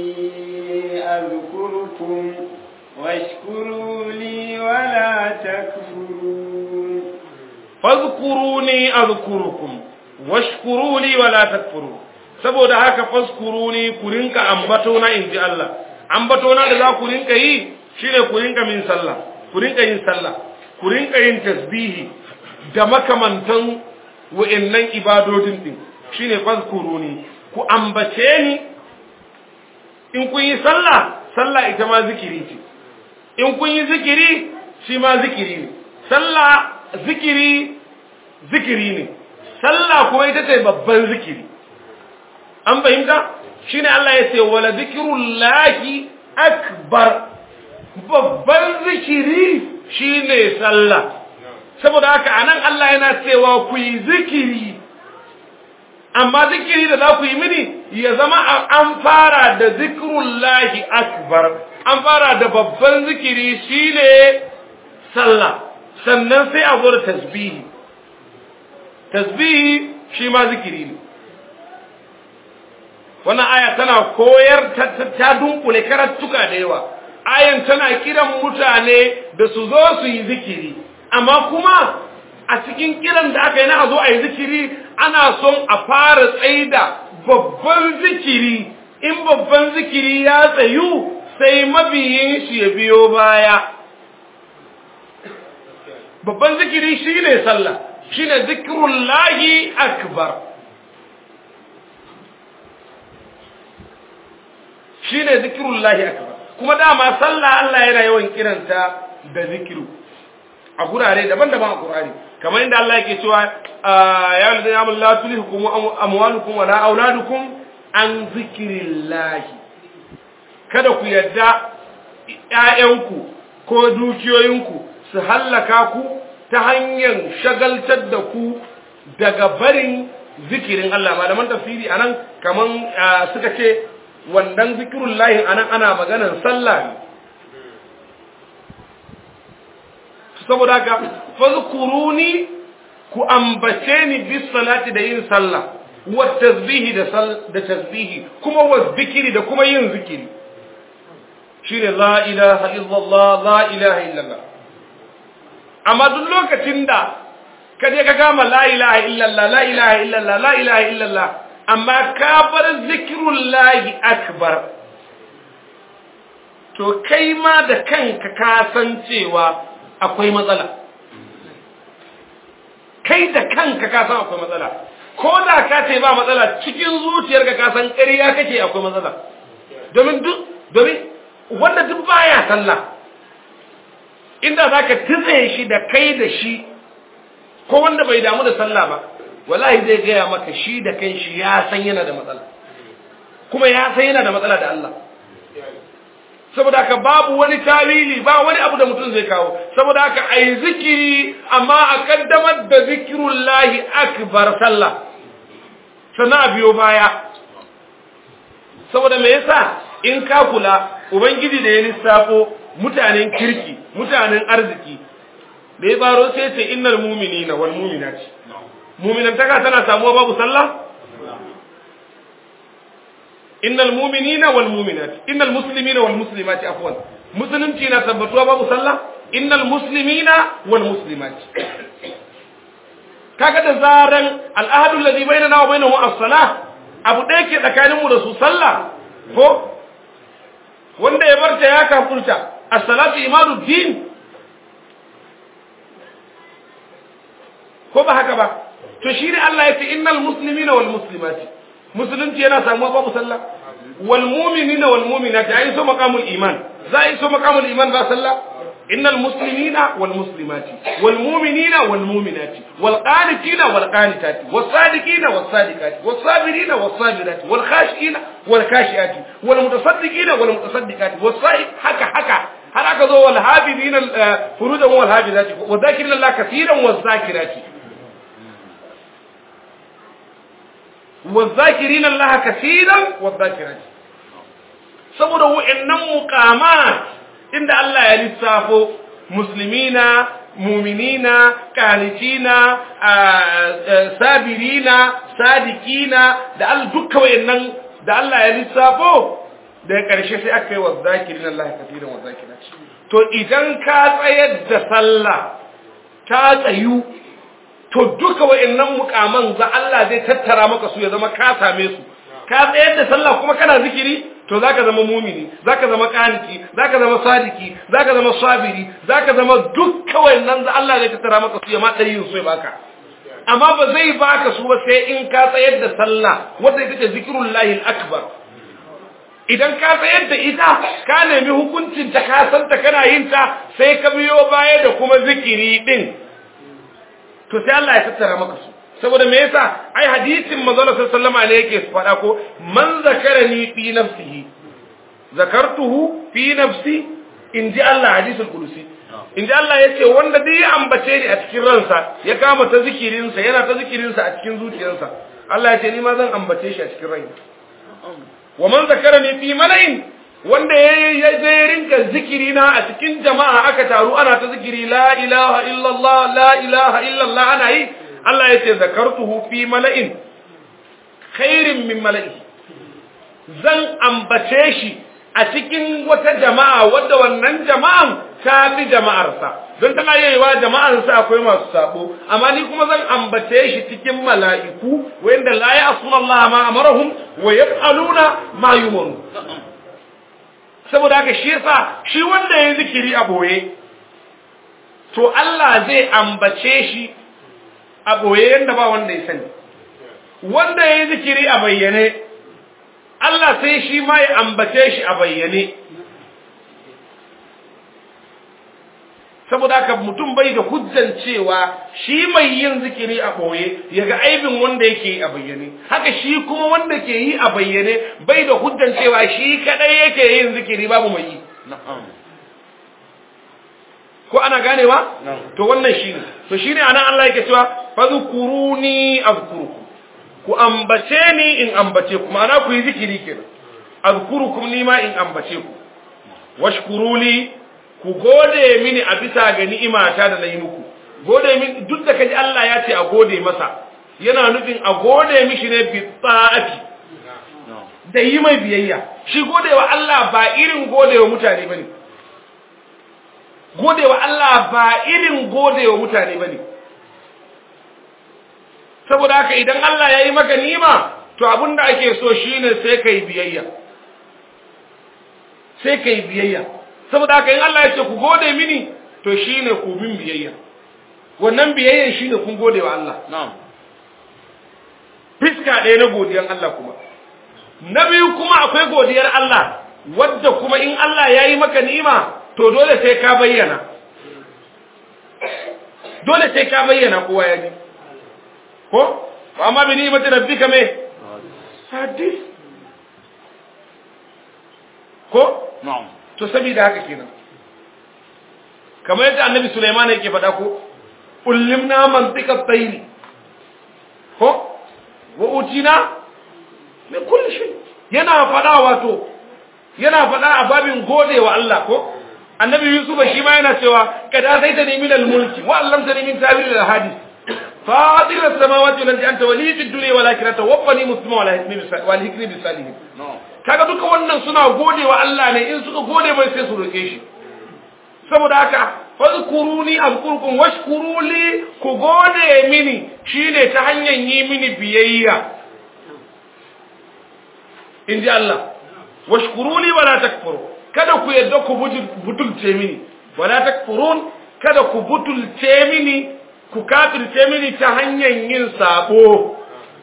أذكركم واشكروا لي ولا تكفرون فاذكروني أذكركم واشكروا لي ولا تكفرون saboda haka faskuruni ku rinka ambatona in ji Allah ambatona da za ku rinka yi shine ku rinka min sallah ku rinka yin sallah ku rinka yin tasbihi da makamantan wa'annan ibadodin din shine fazkuruni ku ambace ni in kun yi sallah sallah ita ma zikiri ce in kun yi zikiri shi ma zikiri ne sallah zikiri zikiri ne sallah kuma ita ce babban zikiri an fahimta shine Allah ya ce wala zikrullahi akbar babban zikiri shine sallah saboda haka anan Allah yana cewa ku yi zikiri amma zikiri da za ku yi mini ya zama an fara da zikrullahi akbar an fara da babban zikiri shine sallah sannan sai a zo da tasbihi tasbihi shi ma zikiri ne wannan aya tana koyar ta dunkule karattuka da yawa ayan tana kiran mutane da su zo su yi zikiri amma kuma a cikin kiran da aka yi na a zo a yi zikiri ana son a fara tsaida babban zikiri in babban zikiri ya tsayu sai mabiyin shi ya biyo baya babban zikiri shine sallah shine zikrullahi akbar shine zikrullahi akbar kuma dama sallah Allah yana yawan kiranta da zikiru a gurare daban-daban a Qur'ani kamar inda Allah yake cewa ya ladina amanu la tulhikum amwalukum wala auladukum an zikrillahi kada ku yadda ƴaƴanku ko dukiyoyinku su hallaka ku ta hanyar shagaltar da ku daga barin zikirin Allah malaman tafsiri anan kaman suka ce wannan zikirun layin anan ana maganar sallah ne saboda haka fazkuruni ku ambace ni bis salati da yin sallah wa tasbihi da da tasbihi kuma wa zikiri da kuma yin zikiri shine la ilaha illallah la ilaha illallah amma duk lokacin da ka je ka kama la ilaha illallah la ilaha illallah la ilaha illallah amma ka bar zikirullahi akbar to kai ma da kanka ka san cewa akwai matsala kai da kanka ka san akwai matsala ko da ka ce ba matsala cikin zuciyarka ka san ƙarya kake akwai matsala domin duk domin wanda duk baya sallah inda zaka tutse shi da kai da shi ko wanda bai damu da sallah ba wallahi zai gaya maka shi da kanshi ya san yana da matsala kuma ya san yana da matsala da Allah saboda haka babu wani tawili ba wani abu da mutum zai kawo saboda haka ai zikiri amma a kaddamar da zikirullahi akbar sallah sannan a biyo baya saboda me yasa in ka kula ubangiji da ya lissafo mutanen kirki mutanen arziki da ya baro sai ce innal mu'minina wal mu'minati mu'minantaka tana samuwa babu sallah innal mu'minina wal mu'minati innal muslimina wal muslimati afwan musulunci na tabbatuwa babu sallah innal muslimina wal muslimati kaga da zaran al'ahadu alladhi bainana wa bainahum as-salah abu ɗaya ke tsakanin mu da su sallah ko wanda ya barta ya kafurta as-salatu imaduddin ko ba haka ba to shi ne Allah ya ce innal muslimina wal muslimati musulunci yana samuwa babu sallah wal mu'minina wal mu'minati ai so maqamul iman za ai so maqamul iman ba sallah innal muslimina wal muslimati wal mu'minina wal mu'minati wal qanitina wal qanitati was sadiqina was sadiqati was sabirina was sabirati wal khashiina wal khashiati wal mutasaddiqina wal mutasaddiqati was sa'i haka haka har aka zo wal habibina furujan wal habibati wa dhakirina Allah kaseeran was zakirati والذاكرين الله كثيرا والذاكرات saboda wa'annan muqamat inda Allah ya lissafo muslimina muminina qanitina sabirina sadikina da al dukkan wa'annan da Allah ya lissafo da karshe sai aka yi wadhakirin Allah kathiran wadhakirat to idan ka tsayar da sallah ta tsayu to duka wa'annan mukaman za Allah zai tattara maka su ya zama ka same su ka tsayar da sallah kuma kana zikiri to zaka zama mumini zaka zama qaniti zaka zama sadiki zaka zama sabiri zaka zama dukkan wa'annan za Allah zai tattara maka su ya ma dari su ya baka amma ba zai baka su ba sai in ka tsayar da sallah wanda ita ce zikrullahi akbar idan ka tsayar da ita ka nemi hukuncin ta ka santa kana yin ta sai ka biyo baya da kuma zikiri din to sai Allah ya tattara maka su saboda me yasa ai hadisin manzo sallallahu alaihi ne yake faɗa ko man zakarani fi nafsihi zakartuhu fi nafsi inji Allah hadisul qudusi inji Allah yace wanda duk ya ambace ni a cikin ransa ya kama ta zikirin sa yana ta zikirin sa a cikin zuciyarsa Allah ya ce ni ma zan ambace shi a cikin raina wa man zakarani fi mala'in wanda ya je rinka zikiri na a cikin jama'a aka taru ana ta zikiri la ilaha illallah la ilaha illallah ana yi Allah ya ce zakartuhu fi mala'in khairin min mala'i zan ambace shi a cikin wata jama'a wadda wannan jama'an ta fi jama'arsa don tana yayiwa jama'arsa akwai masu sabo amma ni kuma zan ambace shi cikin mala'iku wanda la ya'suna Allah ma amarahum wa yaf'aluna ma yumaru saboda haka shi yasa shi wanda ya zikiri a boye to Allah zai ambace shi a boye yanda ba wanda ya sani wanda ya zikiri a bayyane Allah sai shi ma ya ambace shi a bayyane saboda haka mutum bai da hujjan cewa shi mai yin zikiri a boye ya ga aibin wanda yake yi a bayyane haka shi kuma wanda ke yi a bayyane bai da hujjan cewa shi kadai yake yin zikiri babu mai yi ko ana ganewa to wannan shine to shine anan Allah yake cewa fadhkuruni azkurukum ku ambace ni in ambace ku ma'ana ku yi zikiri kenan azkurukum ni ma in ambace ku washkuruli ku gode mini a bisa ga ni'imata da na yi muku gode min duk da kaji Allah ya ce a gode masa yana nufin a gode mishi ne bi tsa'ati da yi mai biyayya shi godewa Allah ba irin godewa mutane bane godewa Allah ba irin godewa mutane bane saboda haka idan Allah ya yi maka nima to abinda ake so shine sai kai biyayya sai kai biyayya saboda haka in Allah ya ce ku gode mini to shine ku bin biyayya wannan biyayyan shine kun gode wa Allah na'am fiska ɗaya na godiyar Allah kuma na biyu kuma akwai godiyar Allah wadda kuma in Allah ya yi maka ni'ima to dole sai ka bayyana dole sai ka bayyana kowa ya ji ko amma bi ni'imati rabbika me hadis ko na'am to saboda haka kenan kamar yadda annabi Sulaiman yake faɗa ko ullimna mantiqa tayri ko wa utina min kulli shay yana faɗa wato yana faɗa a babin gode wa Allah ko annabi Yusuf shi ma yana cewa kada sai ta nemi al mulki wa allam ta min tawil al hadith fadir as samawati wal ardi anta wali fid dunya wal akhirati waffani muslima wal hikmi bis wal hikmi bis salihin na'am kaga duka wannan suna gode wa Allah ne in suka gode mai sai su roke shi saboda haka fazkuruni azkurkum washkuruli ku gode mini shine ta hanyar yi mini biyayya inji Allah washkuruli wala takfuru kada ku yadda ku butulce mini wala takfurun kada ku butulce mini ku kafirce mini ta hanyar yin sabo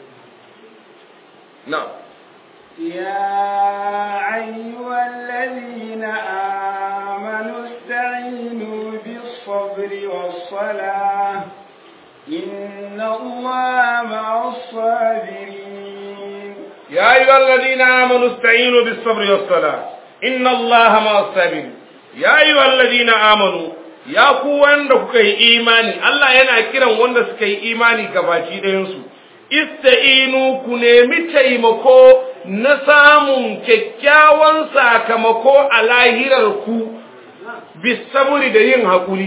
na'am يا أيها الذين آمنوا استعينوا بالصبر والصلاة إن الله مع الصابرين يا أيها الذين آمنوا استعينوا بالصبر والصلاة إن الله مع الصابرين يا أيها الذين آمنوا يا ku wanda kuka yi imani Allah yana kiran wanda suka yi imani gabaci ɗayansu ista'inu ku nemi taimako na samun kyakkyawan sakamako a lahirar ku bisaburi da yin haƙuri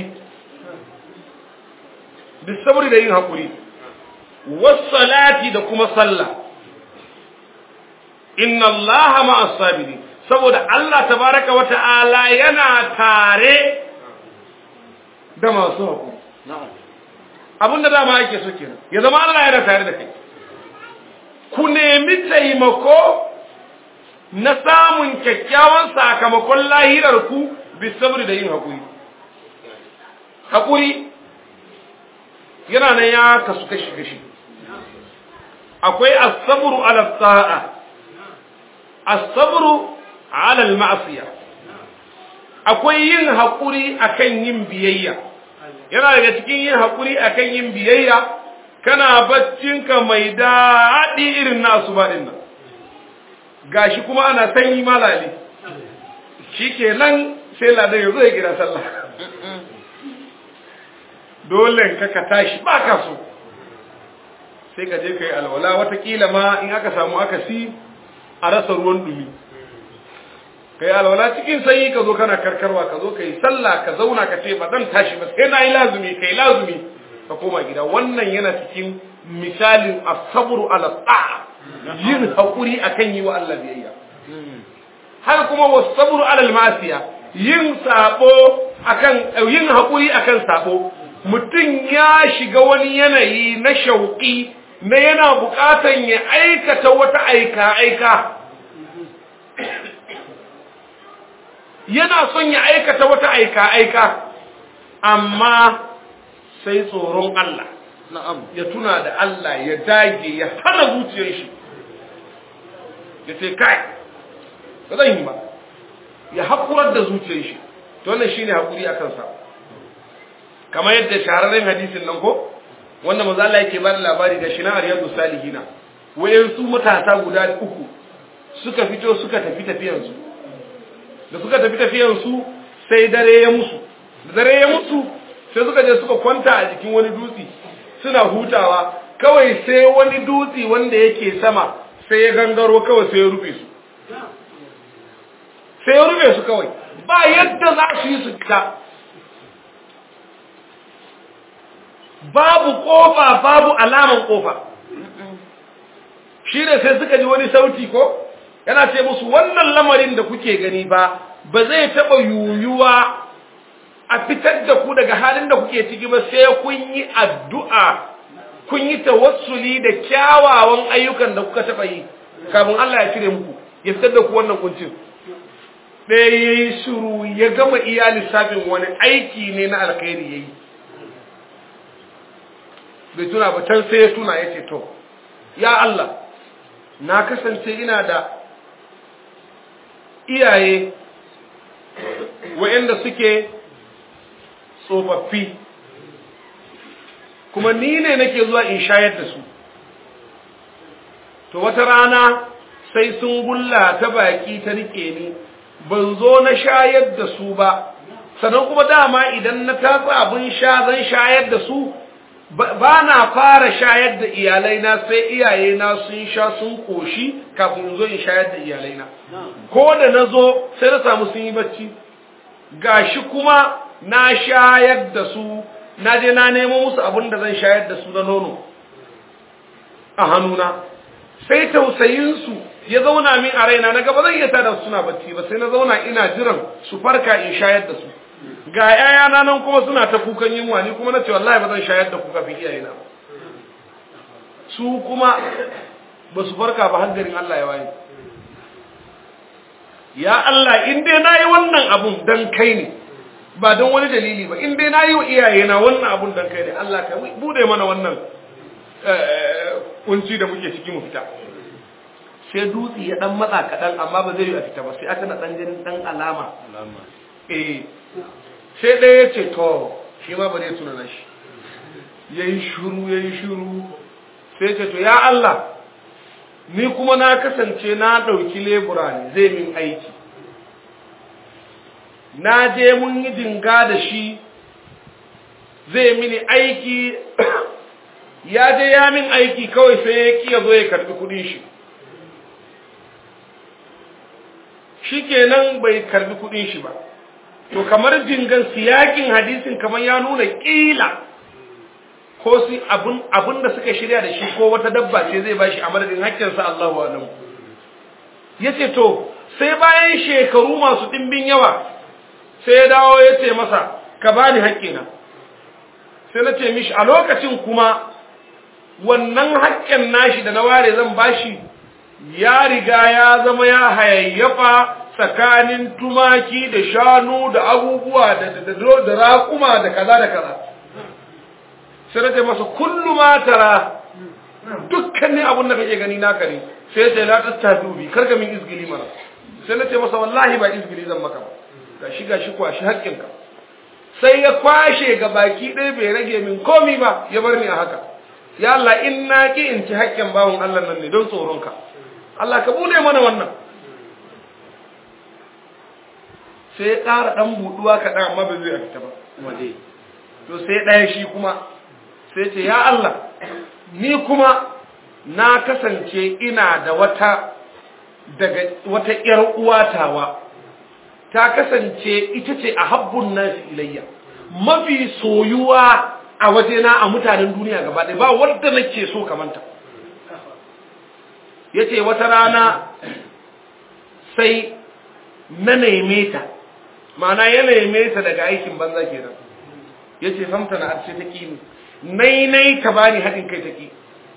bisaburi da yin haƙuri wassalati da kuma sallah inna allaha ma'as sabirin saboda Allah tabaraka wa ta'ala yana tare da masu haƙuri na'am abinda dama ake so kenan ya zama Allah yana tare da kai ku nemi taimako na samun kyakkyawan sakamakon lahirar ku bisabri da yin haƙuri haƙuri yana nan ya kasu kashi kashi akwai as-sabru ala ta'a as-sabru ala al-ma'siya akwai yin haƙuri akan yin biyayya yana daga cikin yin haƙuri akan yin biyayya kana baccinka mai daɗi irin nasu ba ɗin nan gashi kuma ana sanyi malali shi ke nan sai ladan ya zo ya gida sallah dole ka ka tashi ba ka so sai ka je ka yi alwala watakila ma in aka samu akasi a rasa ruwan dumi ka yi alwala cikin sanyi ka zo kana karkarwa ka zo ka yi sallah ka zauna ka ce ba zan tashi ba sai na yi lazumi ka yi lazumi ka koma gida wannan yana cikin misalin asabru ala ta'a yin haƙuri akan yi wa Allah biyayya har kuma wasabru ala al-masiya yin sabo akan yin haƙuri akan sabo mutum ya shiga wani yanayi na shauƙi na yana buƙatan ya aikata wata aika aika yana son ya aikata wata aika aika amma sai tsoron Allah na'am ya tuna da Allah ya dage ya hana zuciyar shi ya ce kai ba zan yi ba ya haƙurar da zuciyar shi to wannan shine haƙuri akan sa kamar yadda shahararren hadisin nan ko wanda manzo Allah yake bada labari da shina riyadu salihina wayansu matasa guda uku suka fito suka tafi tafiyan su da suka tafi tafiyan su sai dare ya musu da dare ya musu sai suka je suka kwanta a jikin wani dutse suna hutawa kawai sai wani dutse wanda yake sama sai ya gangaro kawai sai ya rufe su sai ya rufe su kawai ba yadda za su yi su fita babu kofa babu alaman kofa shi ne sai suka ji wani sauti ko yana ce musu wannan lamarin da kuke gani ba ba zai taɓa yuyuwa a fitar da ku daga halin da kuke ciki ba sai kun yi addu'a kun yi tawassuli da kyawawan ayyukan da kuka taɓa yi kafin Allah ya cire muku ya fitar da ku wannan kuncin ɗaya ya yi shuru ya gama iya lissafin wani aiki ne na alkhairi ya yi bai tuna ba can sai ya tuna ya ce to ya Allah na kasance ina da iyaye wa'anda suke tsofaffi kuma ni ne nake zuwa in shayar da su to wata rana sai sun gulla ta baki ta rike ni ban zo na shayar da su ba sannan kuma dama idan na tatsa abin sha zan shayar da su ba na fara shayar da iyalaina sai iyayena sun sha sun koshi kafin in zo in shayar da iyalaina ko da na zo sai na samu sun yi bacci gashi kuma na shayar da su na je na nemo musu abin da zan shayar da su na nono a hannuna sai tausayinsu ya zauna min a raina na gaba zan iya tada suna bacci ba sai na zauna ina jiran su farka in shayar da su ga yayana nan kuma suna ta kukan yunwa ni kuma na ce wallahi ba zan shayar da ku kafin iyayena ba su kuma ba su farka ba hangarin Allah ya waye ya Allah in dai nayi wannan abun dan kai ne ba don wani dalili ba in dai nayi wa iyayena wannan abun dan kai ne Allah ka bude mana wannan kunci da muke ciki mu fita sai dutse ya dan matsa kadan amma ba zai yi a fita ba sai aka na dan ganin dan alama eh sai ɗaya ya ce to shi ma ba zai tuna na shi ya yi shuru ya yi shuru sai ce to ya Allah ni kuma na kasance na ɗauki lebura ne zai min aiki na je mun yi dinga da shi zai mini aiki ya je ya min aiki kawai sai ya ƙi ya zo ya karɓi kuɗin shi shi kenan bai karɓi kuɗin shi ba to kamar jingan siyakin hadisin kamar ya nuna kila ko su abun abun da suka shirya da shi ko wata dabba ce zai bashi a madadin hakkinsa Allahu alam yace to sai bayan shekaru masu dimbin yawa sai ya dawo ya ce masa ka bani hakkina sai na ce mishi a lokacin kuma wannan hakken nashi da na ware zan bashi ya riga ya zama ya hayayyafa tsakanin tumaki da shanu da abubuwa da da raƙuma da kaza da kaza sai na ce masa kullu ma tara dukkanin abun da kake gani naka ne sai ce la tattabi bi karka min izgili mana sai na ce masa wallahi ba izgili zan maka ba gashi gashi kwashi haƙƙinka sai ya kwashe ga baki ɗaya bai rage min komi ba ya bar ni a haka ya Allah in na ki in ci haƙƙin bawon Allah nan ne don tsoronka Allah ka bude mana wannan sai ya ƙara ɗan buɗuwa kaɗan amma ba zai fita ba waje to sai ɗaya shi kuma sai ce ya Allah ni kuma na kasance ina da wata daga wata ƴar uwatawa ta kasance ita ce a habbun nasi ilayya mafi soyuwa a wajena a mutanen duniya gaba ɗaya ba wadda nake so kamanta ya ce wata rana sai na neme ta ma'ana ya neme ta daga aikin banza kenan ya ce famta na arshe ta ƙi nai nai ta bani haɗin kai ta ƙi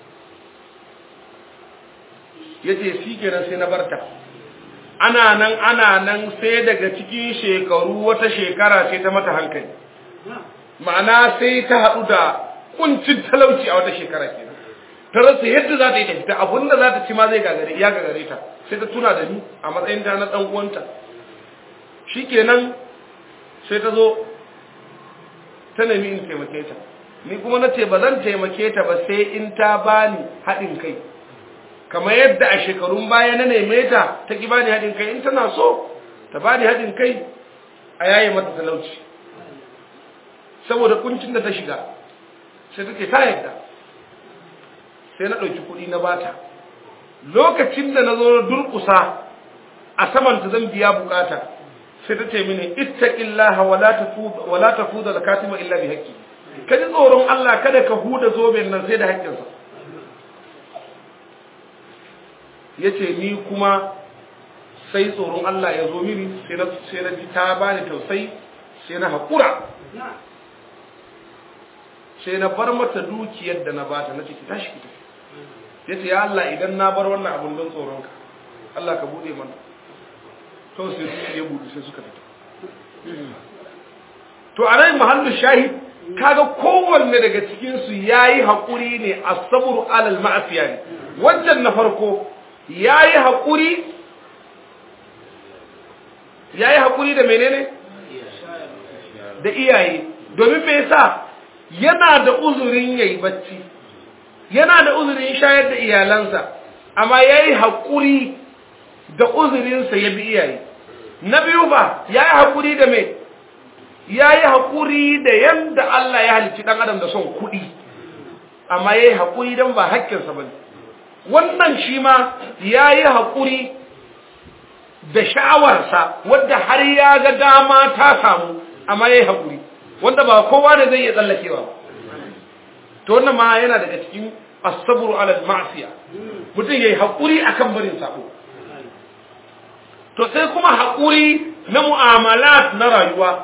ya ce shi kenan sai na barta ana nan ana nan sai daga cikin shekaru wata shekara sai ta mata hankali ma'ana sai ta haɗu da kuncin talauci a wata shekara kenan ta rasa yadda za ta yi tafi ta abinda za ta ci ma zai gagare ya gagare ta sai ta tuna da ni a matsayin ta na ɗan uwanta shikenan sai ta zo ta nemi in taimake ta ni kuma na ce ba zan taimake ta ba sai in ta bani haɗin kai kamar yadda a shekarun baya na neme ta ta ki bani haɗin kai in tana so ta bani haɗin kai a yaye mata talauci saboda kuncin da ta shiga sai take ta yadda sai na ɗauki kuɗi na bata lokacin da na zo na durƙusa a saman ta zan biya bukata sai ta ce mini ittaqillaha wala tafuda wala tafuda zakatima illa bi haqqi ka ji tsoron Allah kada ka huda zoben nan sai da haƙƙinsa yace ni kuma sai tsoron Allah ya zo mini sai na sai na ji ta bani tausayi sai na haƙura sai na bar mata dukiyar da na bata na ciki tashi ki tafi ya ce ya Allah idan na bar wannan abun don tsoronka Allah ka buɗe mana to sai su ya buɗe sai suka fita to a nan mahallu shahid kaga kowanne daga cikin su yayi hakuri ne as-sabru alal ma'asiya ne wancan na farko yayi hakuri yayi hakuri da menene da iyaye domin me yasa yana da uzurin yayi bacci yana da uzurin shayar da iyalansa amma yayi hakuri da uzurinsa ya bi iyaye na biyu ba yayi hakuri da me ya yi haƙuri da yadda Allah ya halicci ɗan adam da son kuɗi amma ya yi haƙuri don ba haƙƙinsa ba wannan shi ma ya yi haƙuri da sha'awarsa wadda har ya ga dama ta samu amma ya yi haƙuri wanda ba kowa da zai iya tsallakewa ba to wannan ma yana daga cikin asabru ala ma'siya mutum yayi haƙuri akan barin sako to sai kuma haƙuri na mu'amalat na rayuwa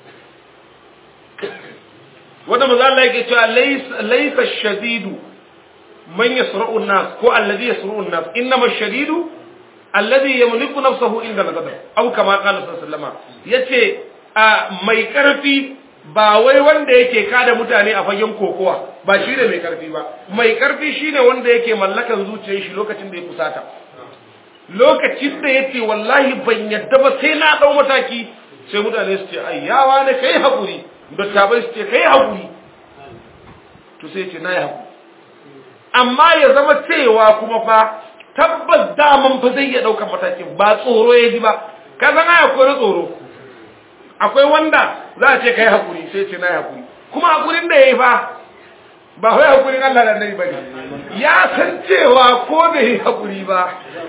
wanda maza Allah yake cewa laysa shadidu man yasra'u an-nas ko alladhi yasra'u an-nas innama ash-shadidu alladhi yamliku nafsahu inda al-ghadab aw kama qala sallallahu alaihi yace mai karfi ba wai wanda yake kada mutane a fagen kokowa ba shi ne mai karfi ba mai karfi shine wanda yake mallakan zuciyar shi lokacin da ya kusata lokacin da yace wallahi ban yadda ba sai na dau mataki sai mutane su ce ayyawa ne kai hakuri dattabai su ce kai haƙuri to sai ce na yi haƙuri amma ya zama cewa kuma fa tabbas daman fa zai iya ɗaukar matakin ba tsoro ya ji ba ka zana akwai na tsoro akwai wanda za a ce kai haƙuri sai ce na yi haƙuri kuma haƙurin da ya yi fa ba wai haƙurin Allah da nai ba ne ya san cewa ko bai yi haƙuri ba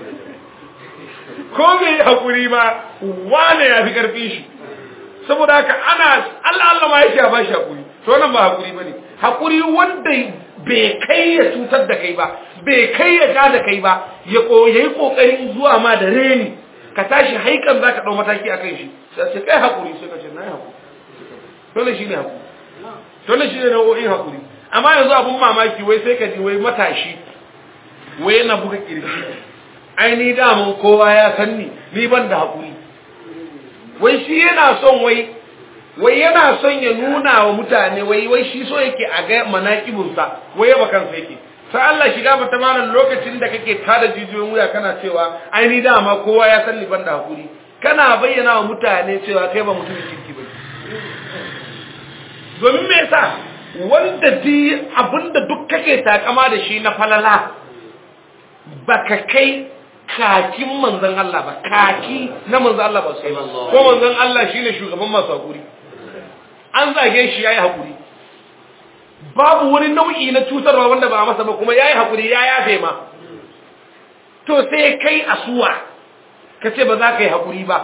ko bai yi haƙuri ba wane ya fi ƙarfin shi saboda haka ana Allah Allah ma yake ba shi hakuri to wannan ba hakuri bane hakuri wanda bai kai ya cutar da kai ba bai kai ya ga da kai ba ya koyi kokarin zuwa ma da reni ka tashi haikan zaka dau mataki akan shi sai ce kai hakuri sai ka ce nayi hakuri to ne shine hakuri to ne shine nau'in hakuri amma yanzu abun mamaki wai sai ka ji wai matashi wai yana buga kirji ai ni da mun kowa ya san ni ni ban da hakuri wai shi yana son wai wai yana son ya nuna wa mutane wai wai shi so yake a ga manakibinsa wai yaba kansa yake sai Allah shiga mata malam lokacin da kake tada jijiyoyin wuya kana cewa ai ni dama kowa ya san liban da hakuri kana bayyana wa mutane cewa kai ba mutumin kirki ba domin me yasa wanda di abinda duk kake takama da shi na falala baka kai kakin manzan Allah ba kaki na manzan Allah ba sai ko manzan Allah shine shugaban masu hakuri an zage shi yayi hakuri babu wani nau'i na cutarwa wanda ba masa ba kuma yayi hakuri ya yafe ma to sai kai asuwa kace ba za ka yi hakuri ba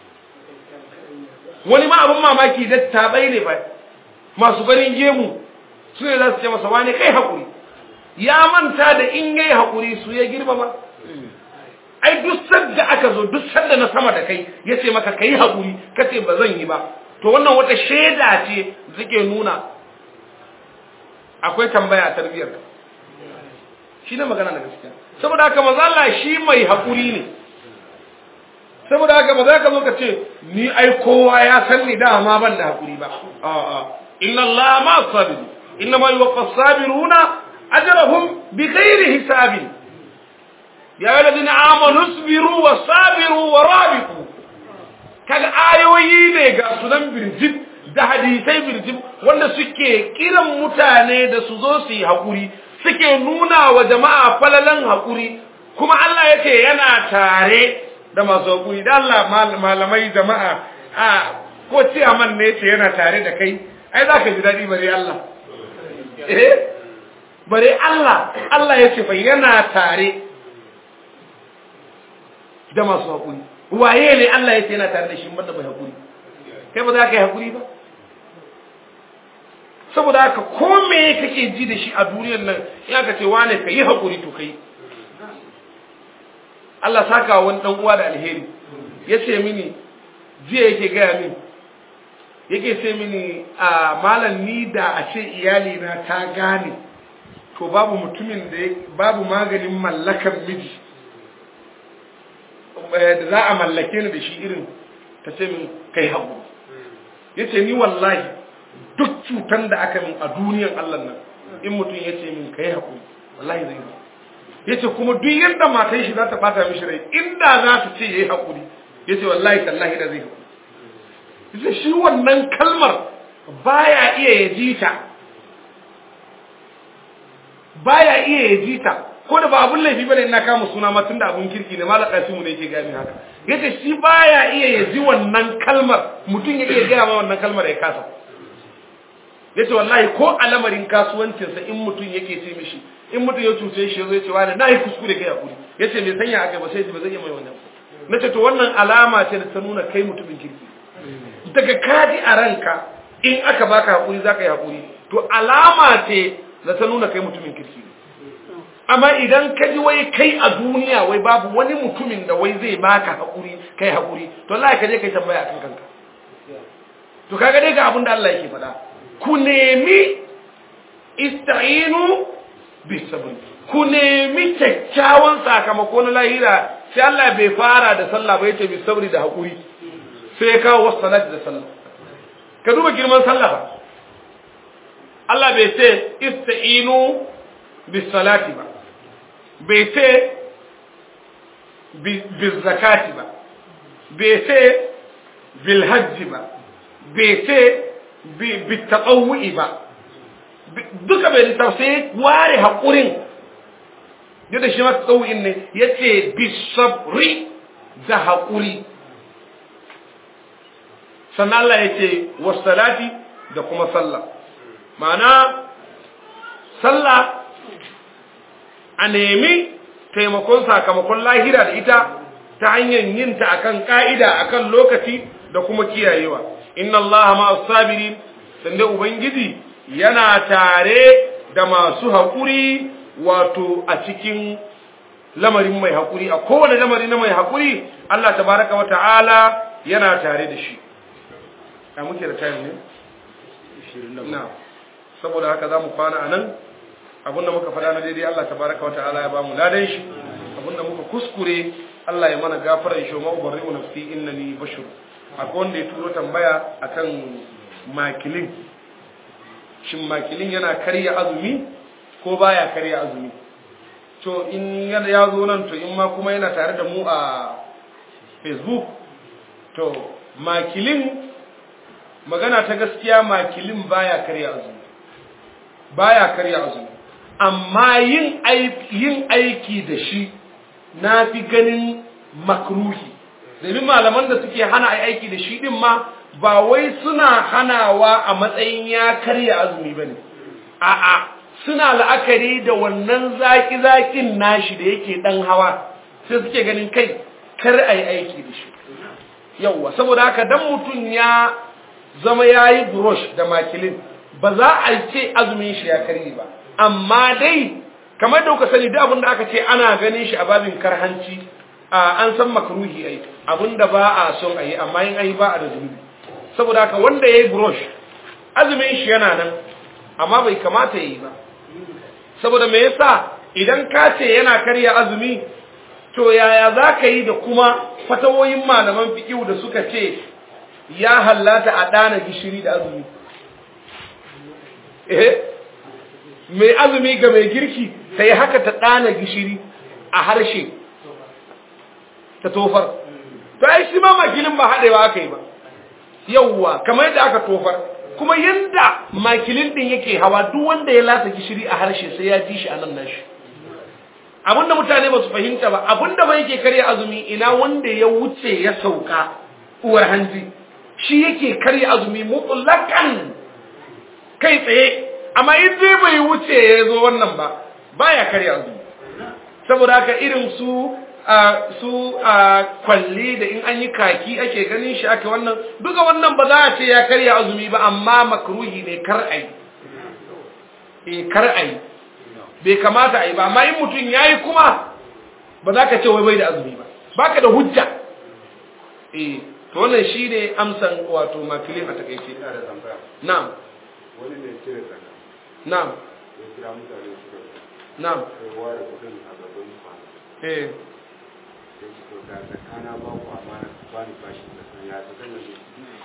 wani ma abin mamaki da tabai ne fa masu ganin gemu su ne za su ce masa wani kai hakuri ya manta da in yayi hakuri su ya girma ba ai duk sanda aka zo duk sanda na sama da kai ya ce maka ka yi haƙuri ka ce ba zan yi ba to wannan wata shaida ce zake nuna akwai tambaya a tarbiyyar ka shi ne magana da gaskiya saboda haka maza Allah shi mai haƙuri ne saboda haka ba za ka zo ka ce ni ai kowa ya san ni dama ban da haƙuri ba a'a inna Allah ma sabiru inna ma yuwaffa sabiruna ajrahum bi ghairi hisabin ya yi ladina amanu sabiru wa sabiru wa rabiku kaga ayoyi ne ga sunan birjib da hadisai birjib wanda suke kiran mutane da su zo su yi haƙuri suke nuna wa jama'a falalan haƙuri kuma Allah ya ce yana tare da masu haƙuri da Allah malamai jama'a a ko ciyaman ne ce yana tare da kai ai za ka ji daɗi bare Allah eh bare Allah Allah ya ce fa yana tare da masu haƙuri waye ne Allah ya ce yana tare da shi banda bai haƙuri kai ba za ka yi haƙuri ba saboda haka ko me kake ji da shi a duniyar nan ya ka ce wane ka yi haƙuri to kai Allah saka wani dan uwa da alheri ya ce mini jiya yake gaya min yake ce mini a malam ni da a ce iyali na ta gane to babu mutumin da babu maganin mallakan miji da za a mallake ni da shi irin ta ce min kai hagu ya ce ni wallahi duk cutan da aka min a duniyan Allah nan in mutum ya ce min kai hagu wallahi zai yi ya ce kuma duk yadda matan shi za ta bata mishi rai inda za ta ce ya yi haƙuri ya ce wallahi tallahi da zai haƙuri ya shi wannan kalmar baya iya ya ji ta baya iya ya ji ta ko da ba abun laifi bane ina kama suna ma tunda abun kirki ne malaka su mu ne yake gami haka yace shi baya iya ya ji wannan kalmar mutum ya iya gaya ma wannan kalmar ya kasa yace wallahi ko a lamarin kasuwancinsa in mutum yake ce mishi in mutum ya cuce shi yazo ya ce wani nayi kuskure kai hakuri yace me sanya aka ba sai ba zai iya mai wannan nace to wannan alama ce da ta nuna kai mutumin kirki daga kaji a ranka in aka baka hakuri zaka yi hakuri to alama ce da ta nuna kai mutumin kirki amma idan ka ji wai kai a duniya wai babu wani mutumin da wai zai baka hakuri kai hakuri to Allah ka je kai tambaya akan kanka to kaga dai ga abin da Allah yake faɗa ku nemi ista'inu bisabr ku nemi kyakkyawan sakamako na lahira sai Allah bai fara da sallah ba yace bisabri da hakuri sai ya kawo wasu salati da sallah ka duba girman sallah ba Allah bai ce ista'inu bisalati ba bai ce bizakati ba bai ce bilhajji ba bai ce bitaqawwi ba duka bai lissa sai ware haƙurin yadda shi ma tsawuyin ne ya ce bisabri da haƙuri sannan Allah ya ce wasalati da kuma sallah ma'ana sallah a nemi taimakon sakamakon lahira da ita ta hanyar yin ta akan ka'ida akan lokaci da kuma kiyayewa inna Allah ma sabiri sanda ubangiji yana tare da masu haƙuri wato a cikin lamarin mai haƙuri a kowane lamari na mai haƙuri Allah tabaraka wa ta'ala yana tare da shi a muke da time ne na saboda haka za mu kwana a nan abinda muka faɗa na daidai Allah tabaraka wa ta'ala ya ba mu ladan shi abinda muka kuskure Allah ya mana gafaran shi ma ubarri'u nafsi innani bashir akwai wanda ya turo tambaya akan makilin shin makilin yana karya azumi ko baya karya azumi to in ya zo nan to in ma kuma yana tare da mu a facebook to makilin magana ta gaskiya makilin baya karya azumi baya karya azumi amma yin yin aiki da shi na fi ganin makruhi domin malaman da suke hana aiki da shi din ma ba wai suna hanawa a matsayin ya karya azumi bane a'a suna la'akari da wannan zaki-zakin nashi da yake dan hawa sai suke ganin kai kar a yi aiki da shi yauwa saboda haka dan mutum ya zama ya yi brush da makilin ba za a ce azumin shi ya karye ba amma dai kamar da kuka sani duk abin da aka ce ana ganin shi a babin karhanci an san makruhi ai abin da ba a son a yi amma yin ai ba a da zunubi saboda haka wanda ya yi brush azumin shi yana nan amma bai kamata ya yi ba saboda me yasa idan ka ce yana karya azumi to yaya za ka yi da kuma fatawoyin malaman fikihu da suka ce ya hallata a ɗana gishiri da azumi eh mai azumi ga mai girki ta yi haka ta ɗana gishiri a harshe ta tofar to ai shi ma makilin ba haɗewa aka yi ba yauwa kamar yadda aka tofar kuma yanda makilin din yake hawa duk wanda ya lasa gishiri a harshe sai ya ji shi a nan nashi abinda mutane ba su fahimta ba abinda ba yake karya azumi ina wanda ya wuce ya sauka uwar hanji shi yake karya azumi mutlaqan kai tsaye amma in dai bai wuce ya zo wannan ba baya karya azumi saboda haka irin su su kwalli da in an yi kaki ake ganin shi ake wannan duka wannan ba za a ce ya karya azumi ba amma makruhi ne kar ai e kar ai bai kamata ai ba amma in mutum yayi kuma ba za ka ce wai bai da azumi ba baka da hujja eh to wannan shine amsan wato makilin a takaice ina da tambaya na'am wani ne cire zaka na'am ya kira mutane su ga na'am kai ware kudin a gaban kwana eh sai su to ga zakana ba ku amana ba ni bashi da san ya ta kan ne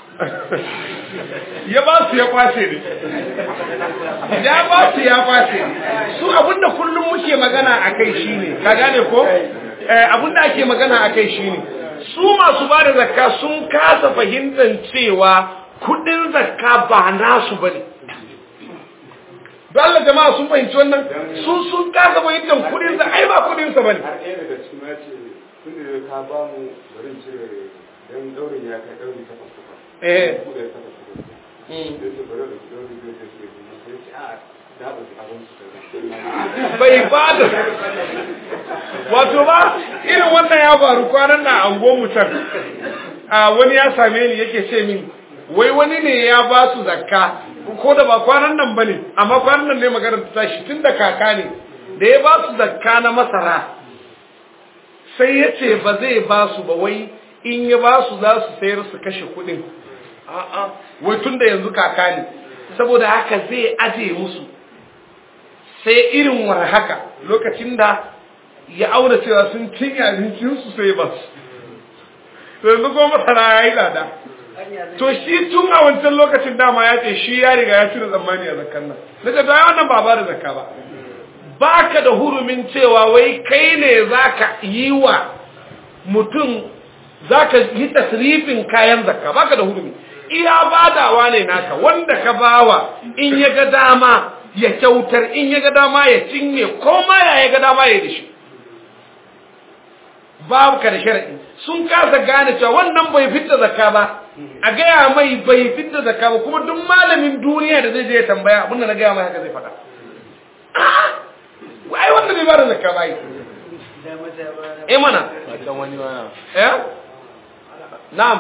ya ba su ya kwace ne ya ba su ya kwace su abinda kullum muke magana a kai shine ka gane ko eh, abinda ake magana a kai shine su masu ba da zakka sun kasa fahimtar cewa kudin zakka ba nasu bane don Allah jama'a sun fahimci wannan sun sun kasa fahimtar kudin zakka ai ba kudin sa bane har ɗaya daga cikin ya ce tun da ka ba mu bari in cire dan daurin ya kai dauri takwas takwas Eh. ku da takwas takwas Mm. sai ce bari da dauri zai ce cire kuma sai ce a da ba abin su da bai ba da wato ba irin wannan ya faru kwanan na ango mutar a wani ya same ni yake ce min wai wani ne ya ba su zakka ko da ba kwanan nan bane amma kwanan nan ne magana ta tashi tun da kaka ne da ya ba su zakka na masara sai ya ce ba zai ba su ba wai in ya ba su za su sayar su kashe kuɗin a'a wai tun da yanzu kaka ne saboda haka zai aje musu sai irin war haka lokacin da ya auna cewa sun cinye abincinsu sai ba su to yanzu kuma masara ya yi lada to shi tun a wancan lokacin dama ya ce shi ya riga ya cire tsammani a zakkan nan na ce to ai wannan ba ba da zakka ba baka da hurumin cewa wai kai ne zaka yi wa mutum zaka yi tasrifin kayan zakka baka da hurumi iya badawa ne naka wanda ka bawa in ya ga dama ya kyautar in ya ga dama ya cinye ko ma ya ya ga dama ya da shi babu ka da shari'i sun kasa gane cewa wannan bai fitta zakka ba a gaya mai bai fitta zakka ba kuma duk malamin duniya da zai je ya tambaya abin da na gaya mai haka zai faɗa ai wanda bai bada zakka ba yi eh mana eh na'am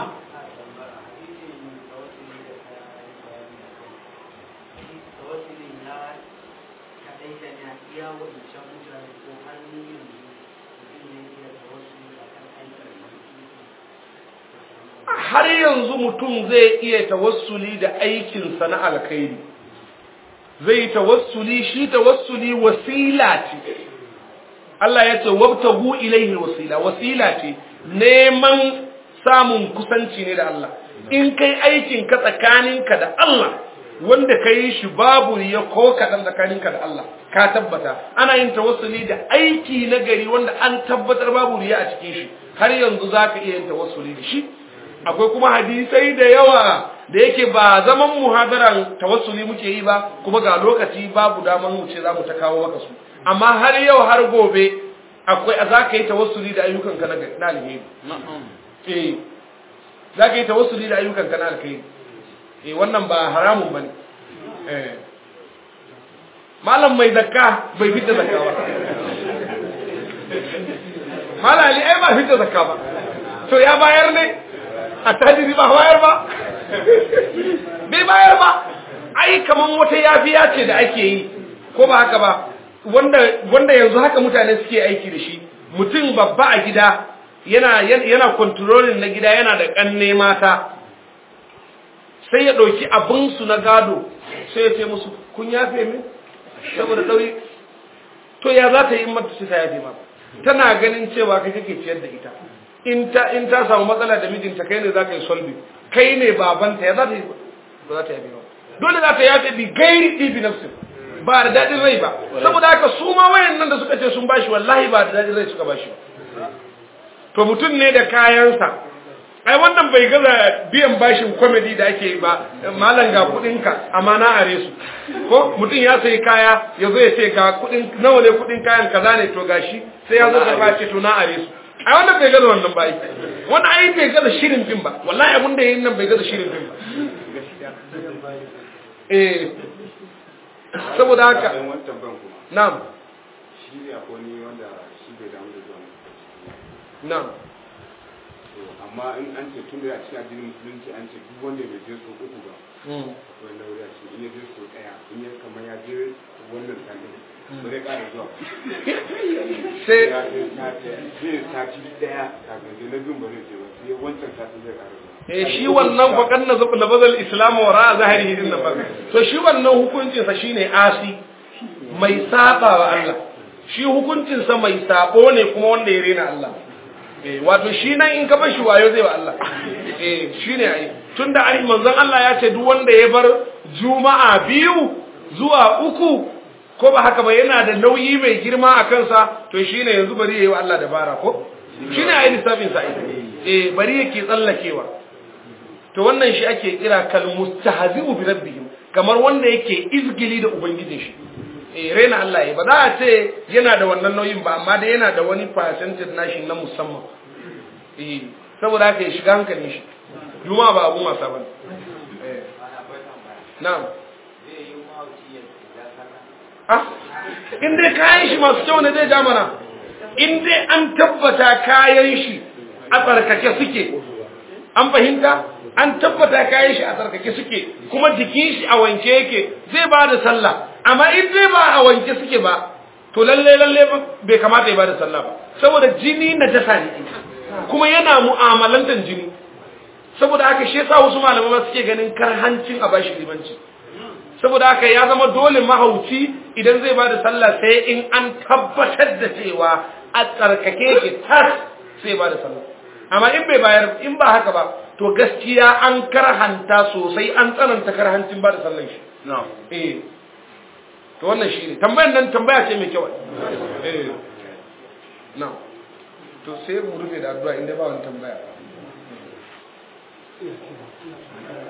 har yanzu mutum zai iya tawassuli da aikinsa na alkhairi zai tawassuli shi tawassuli wasila ce Allah ya ce wabtagu ilaihi wasila wasila ce neman samun kusanci ne da Allah in kai aikin ka tsakaninka da Allah wanda ka yi shi babu ya ko kaɗan tsakaninka da Allah ka tabbata ana yin tawassuli da aiki na gari wanda an tabbatar babu riya a cikin shi har yanzu za ka iya yin tawassuli da shi akwai kuma hadisai da yawa da yake ba zaman muhadaran tawassuli muke yi ba kuma ga lokaci babu daman mu ce za mu ta kawo maka su amma har yau har gobe akwai za ka yi tawassuli da ayyukanka na alheri eh za ka yi tawassuli da ayyukanka na alheri eh wannan ba haramun bane eh malam mai zakka bai fitta zakka ba malali ai ba fitta zakka ba to ya bayar ne a tajiri ba bayar ba bai bayar ba ai kaman wata yafiya ce da ake yi ko ba haka ba wanda wanda yanzu haka mutane suke aiki da shi mutum babba a gida yana yana controlling na gida yana da kanne mata sai ya dauki abin su na gado sai ya ce musu kun yafe min saboda dauri to ya za ta yi mata sai ta yafe ma tana ganin cewa kai kake ciyar da ita in ta in ta samu matsala da mijinta kai ne za ka yi solve kai ne babanta ya za ta yi ba za ta yafe ba dole za ta yafe bi gairi ɗibi nafsin ba da daɗin rai ba saboda haka su ma wayan nan da suka ce sun bashi wallahi ba da daɗin rai suka bashi ba to mutum ne da kayansa ai wannan bai gaza biyan bashin comedy da ake yi ba malam ga kuɗinka amma na are su ko mutum ya sayi kaya ya zo ya ce ga kuɗin nawa ne kuɗin kayan kaza ne to gashi sai ya zo karɓa ce to na are su ai wannan bai gaza wannan ba ai wannan ai bai gaza shirin fim ba wallahi abin da yayin nan bai gaza shirin fim ba eh saboda haka Bayan wancan ban kuma na'am shi ne akwai wani wanda shi bai damu da zuwa masallaci na'am to amma amma in an ce tun da a cikin addinin musulunci an ce duk wanda bai je so uku ba to na wuri a ce in ya je so daya in ya kamar ya je wannan sani ba zai ƙara zuwa sai ya je sati zai sati daya kafin je na biyun ba zai je ba sai wancan sati zai ƙara zuwa eh shi wannan faƙan na zuɓa na bazal islamu wa ra'a zahiri din nan ba to shi wannan hukuncinsa shine asi mai saba wa Allah shi hukuncinsa mai sabo ne kuma wanda ya rena Allah eh wato shi nan in ka bar shi wayo zai wa Allah eh shine ai tunda ai manzon Allah ya ce duk wanda ya bar juma'a biyu zuwa uku ko ba haka ba yana da nauyi mai girma a kansa to shine yanzu bari yayi wa Allah dabara ko shine ai lissafin sa eh bari yake tsallakewa to wannan shi ake kira kal mustahzi'u bi rabbihim kamar wanda yake izgili da ubangijin shi eh rena Allah ya ba za a ce yana da wannan nauyin ba amma da yana da wani percentage nashi na musamman eh saboda haka ya shiga hankalin shi juma ba abu masa bane eh na'am ah in dai kayan shi masu kyau ne zai ja mana in dai an tabbata kayan shi a tsarkake suke an fahimta an tabbata kayan shi a tsarkake suke kuma jikin shi a wanke yake zai ba da sallah amma in dai ba a wanke suke ba to lalle lalle bai kamata ya ba da sallah ba saboda jini na jasa ne kuma yana mu'amalantar jini saboda haka shi yasa wasu malamai suke ganin karhancin a bashi limanci saboda haka ya zama dole mahauci idan zai ba da sallah sai in an tabbatar da cewa a tsarkake yake tas sai ba da sallah amma in bai bayar in ba haka ba to gaskiya an karhanta sosai an tsananta karhancin ba da sallan shi eh to wannan shi ne tambayar nan tambaya ce mai kyau eh na to sai mu rufe da addu'a inda ba wani tambaya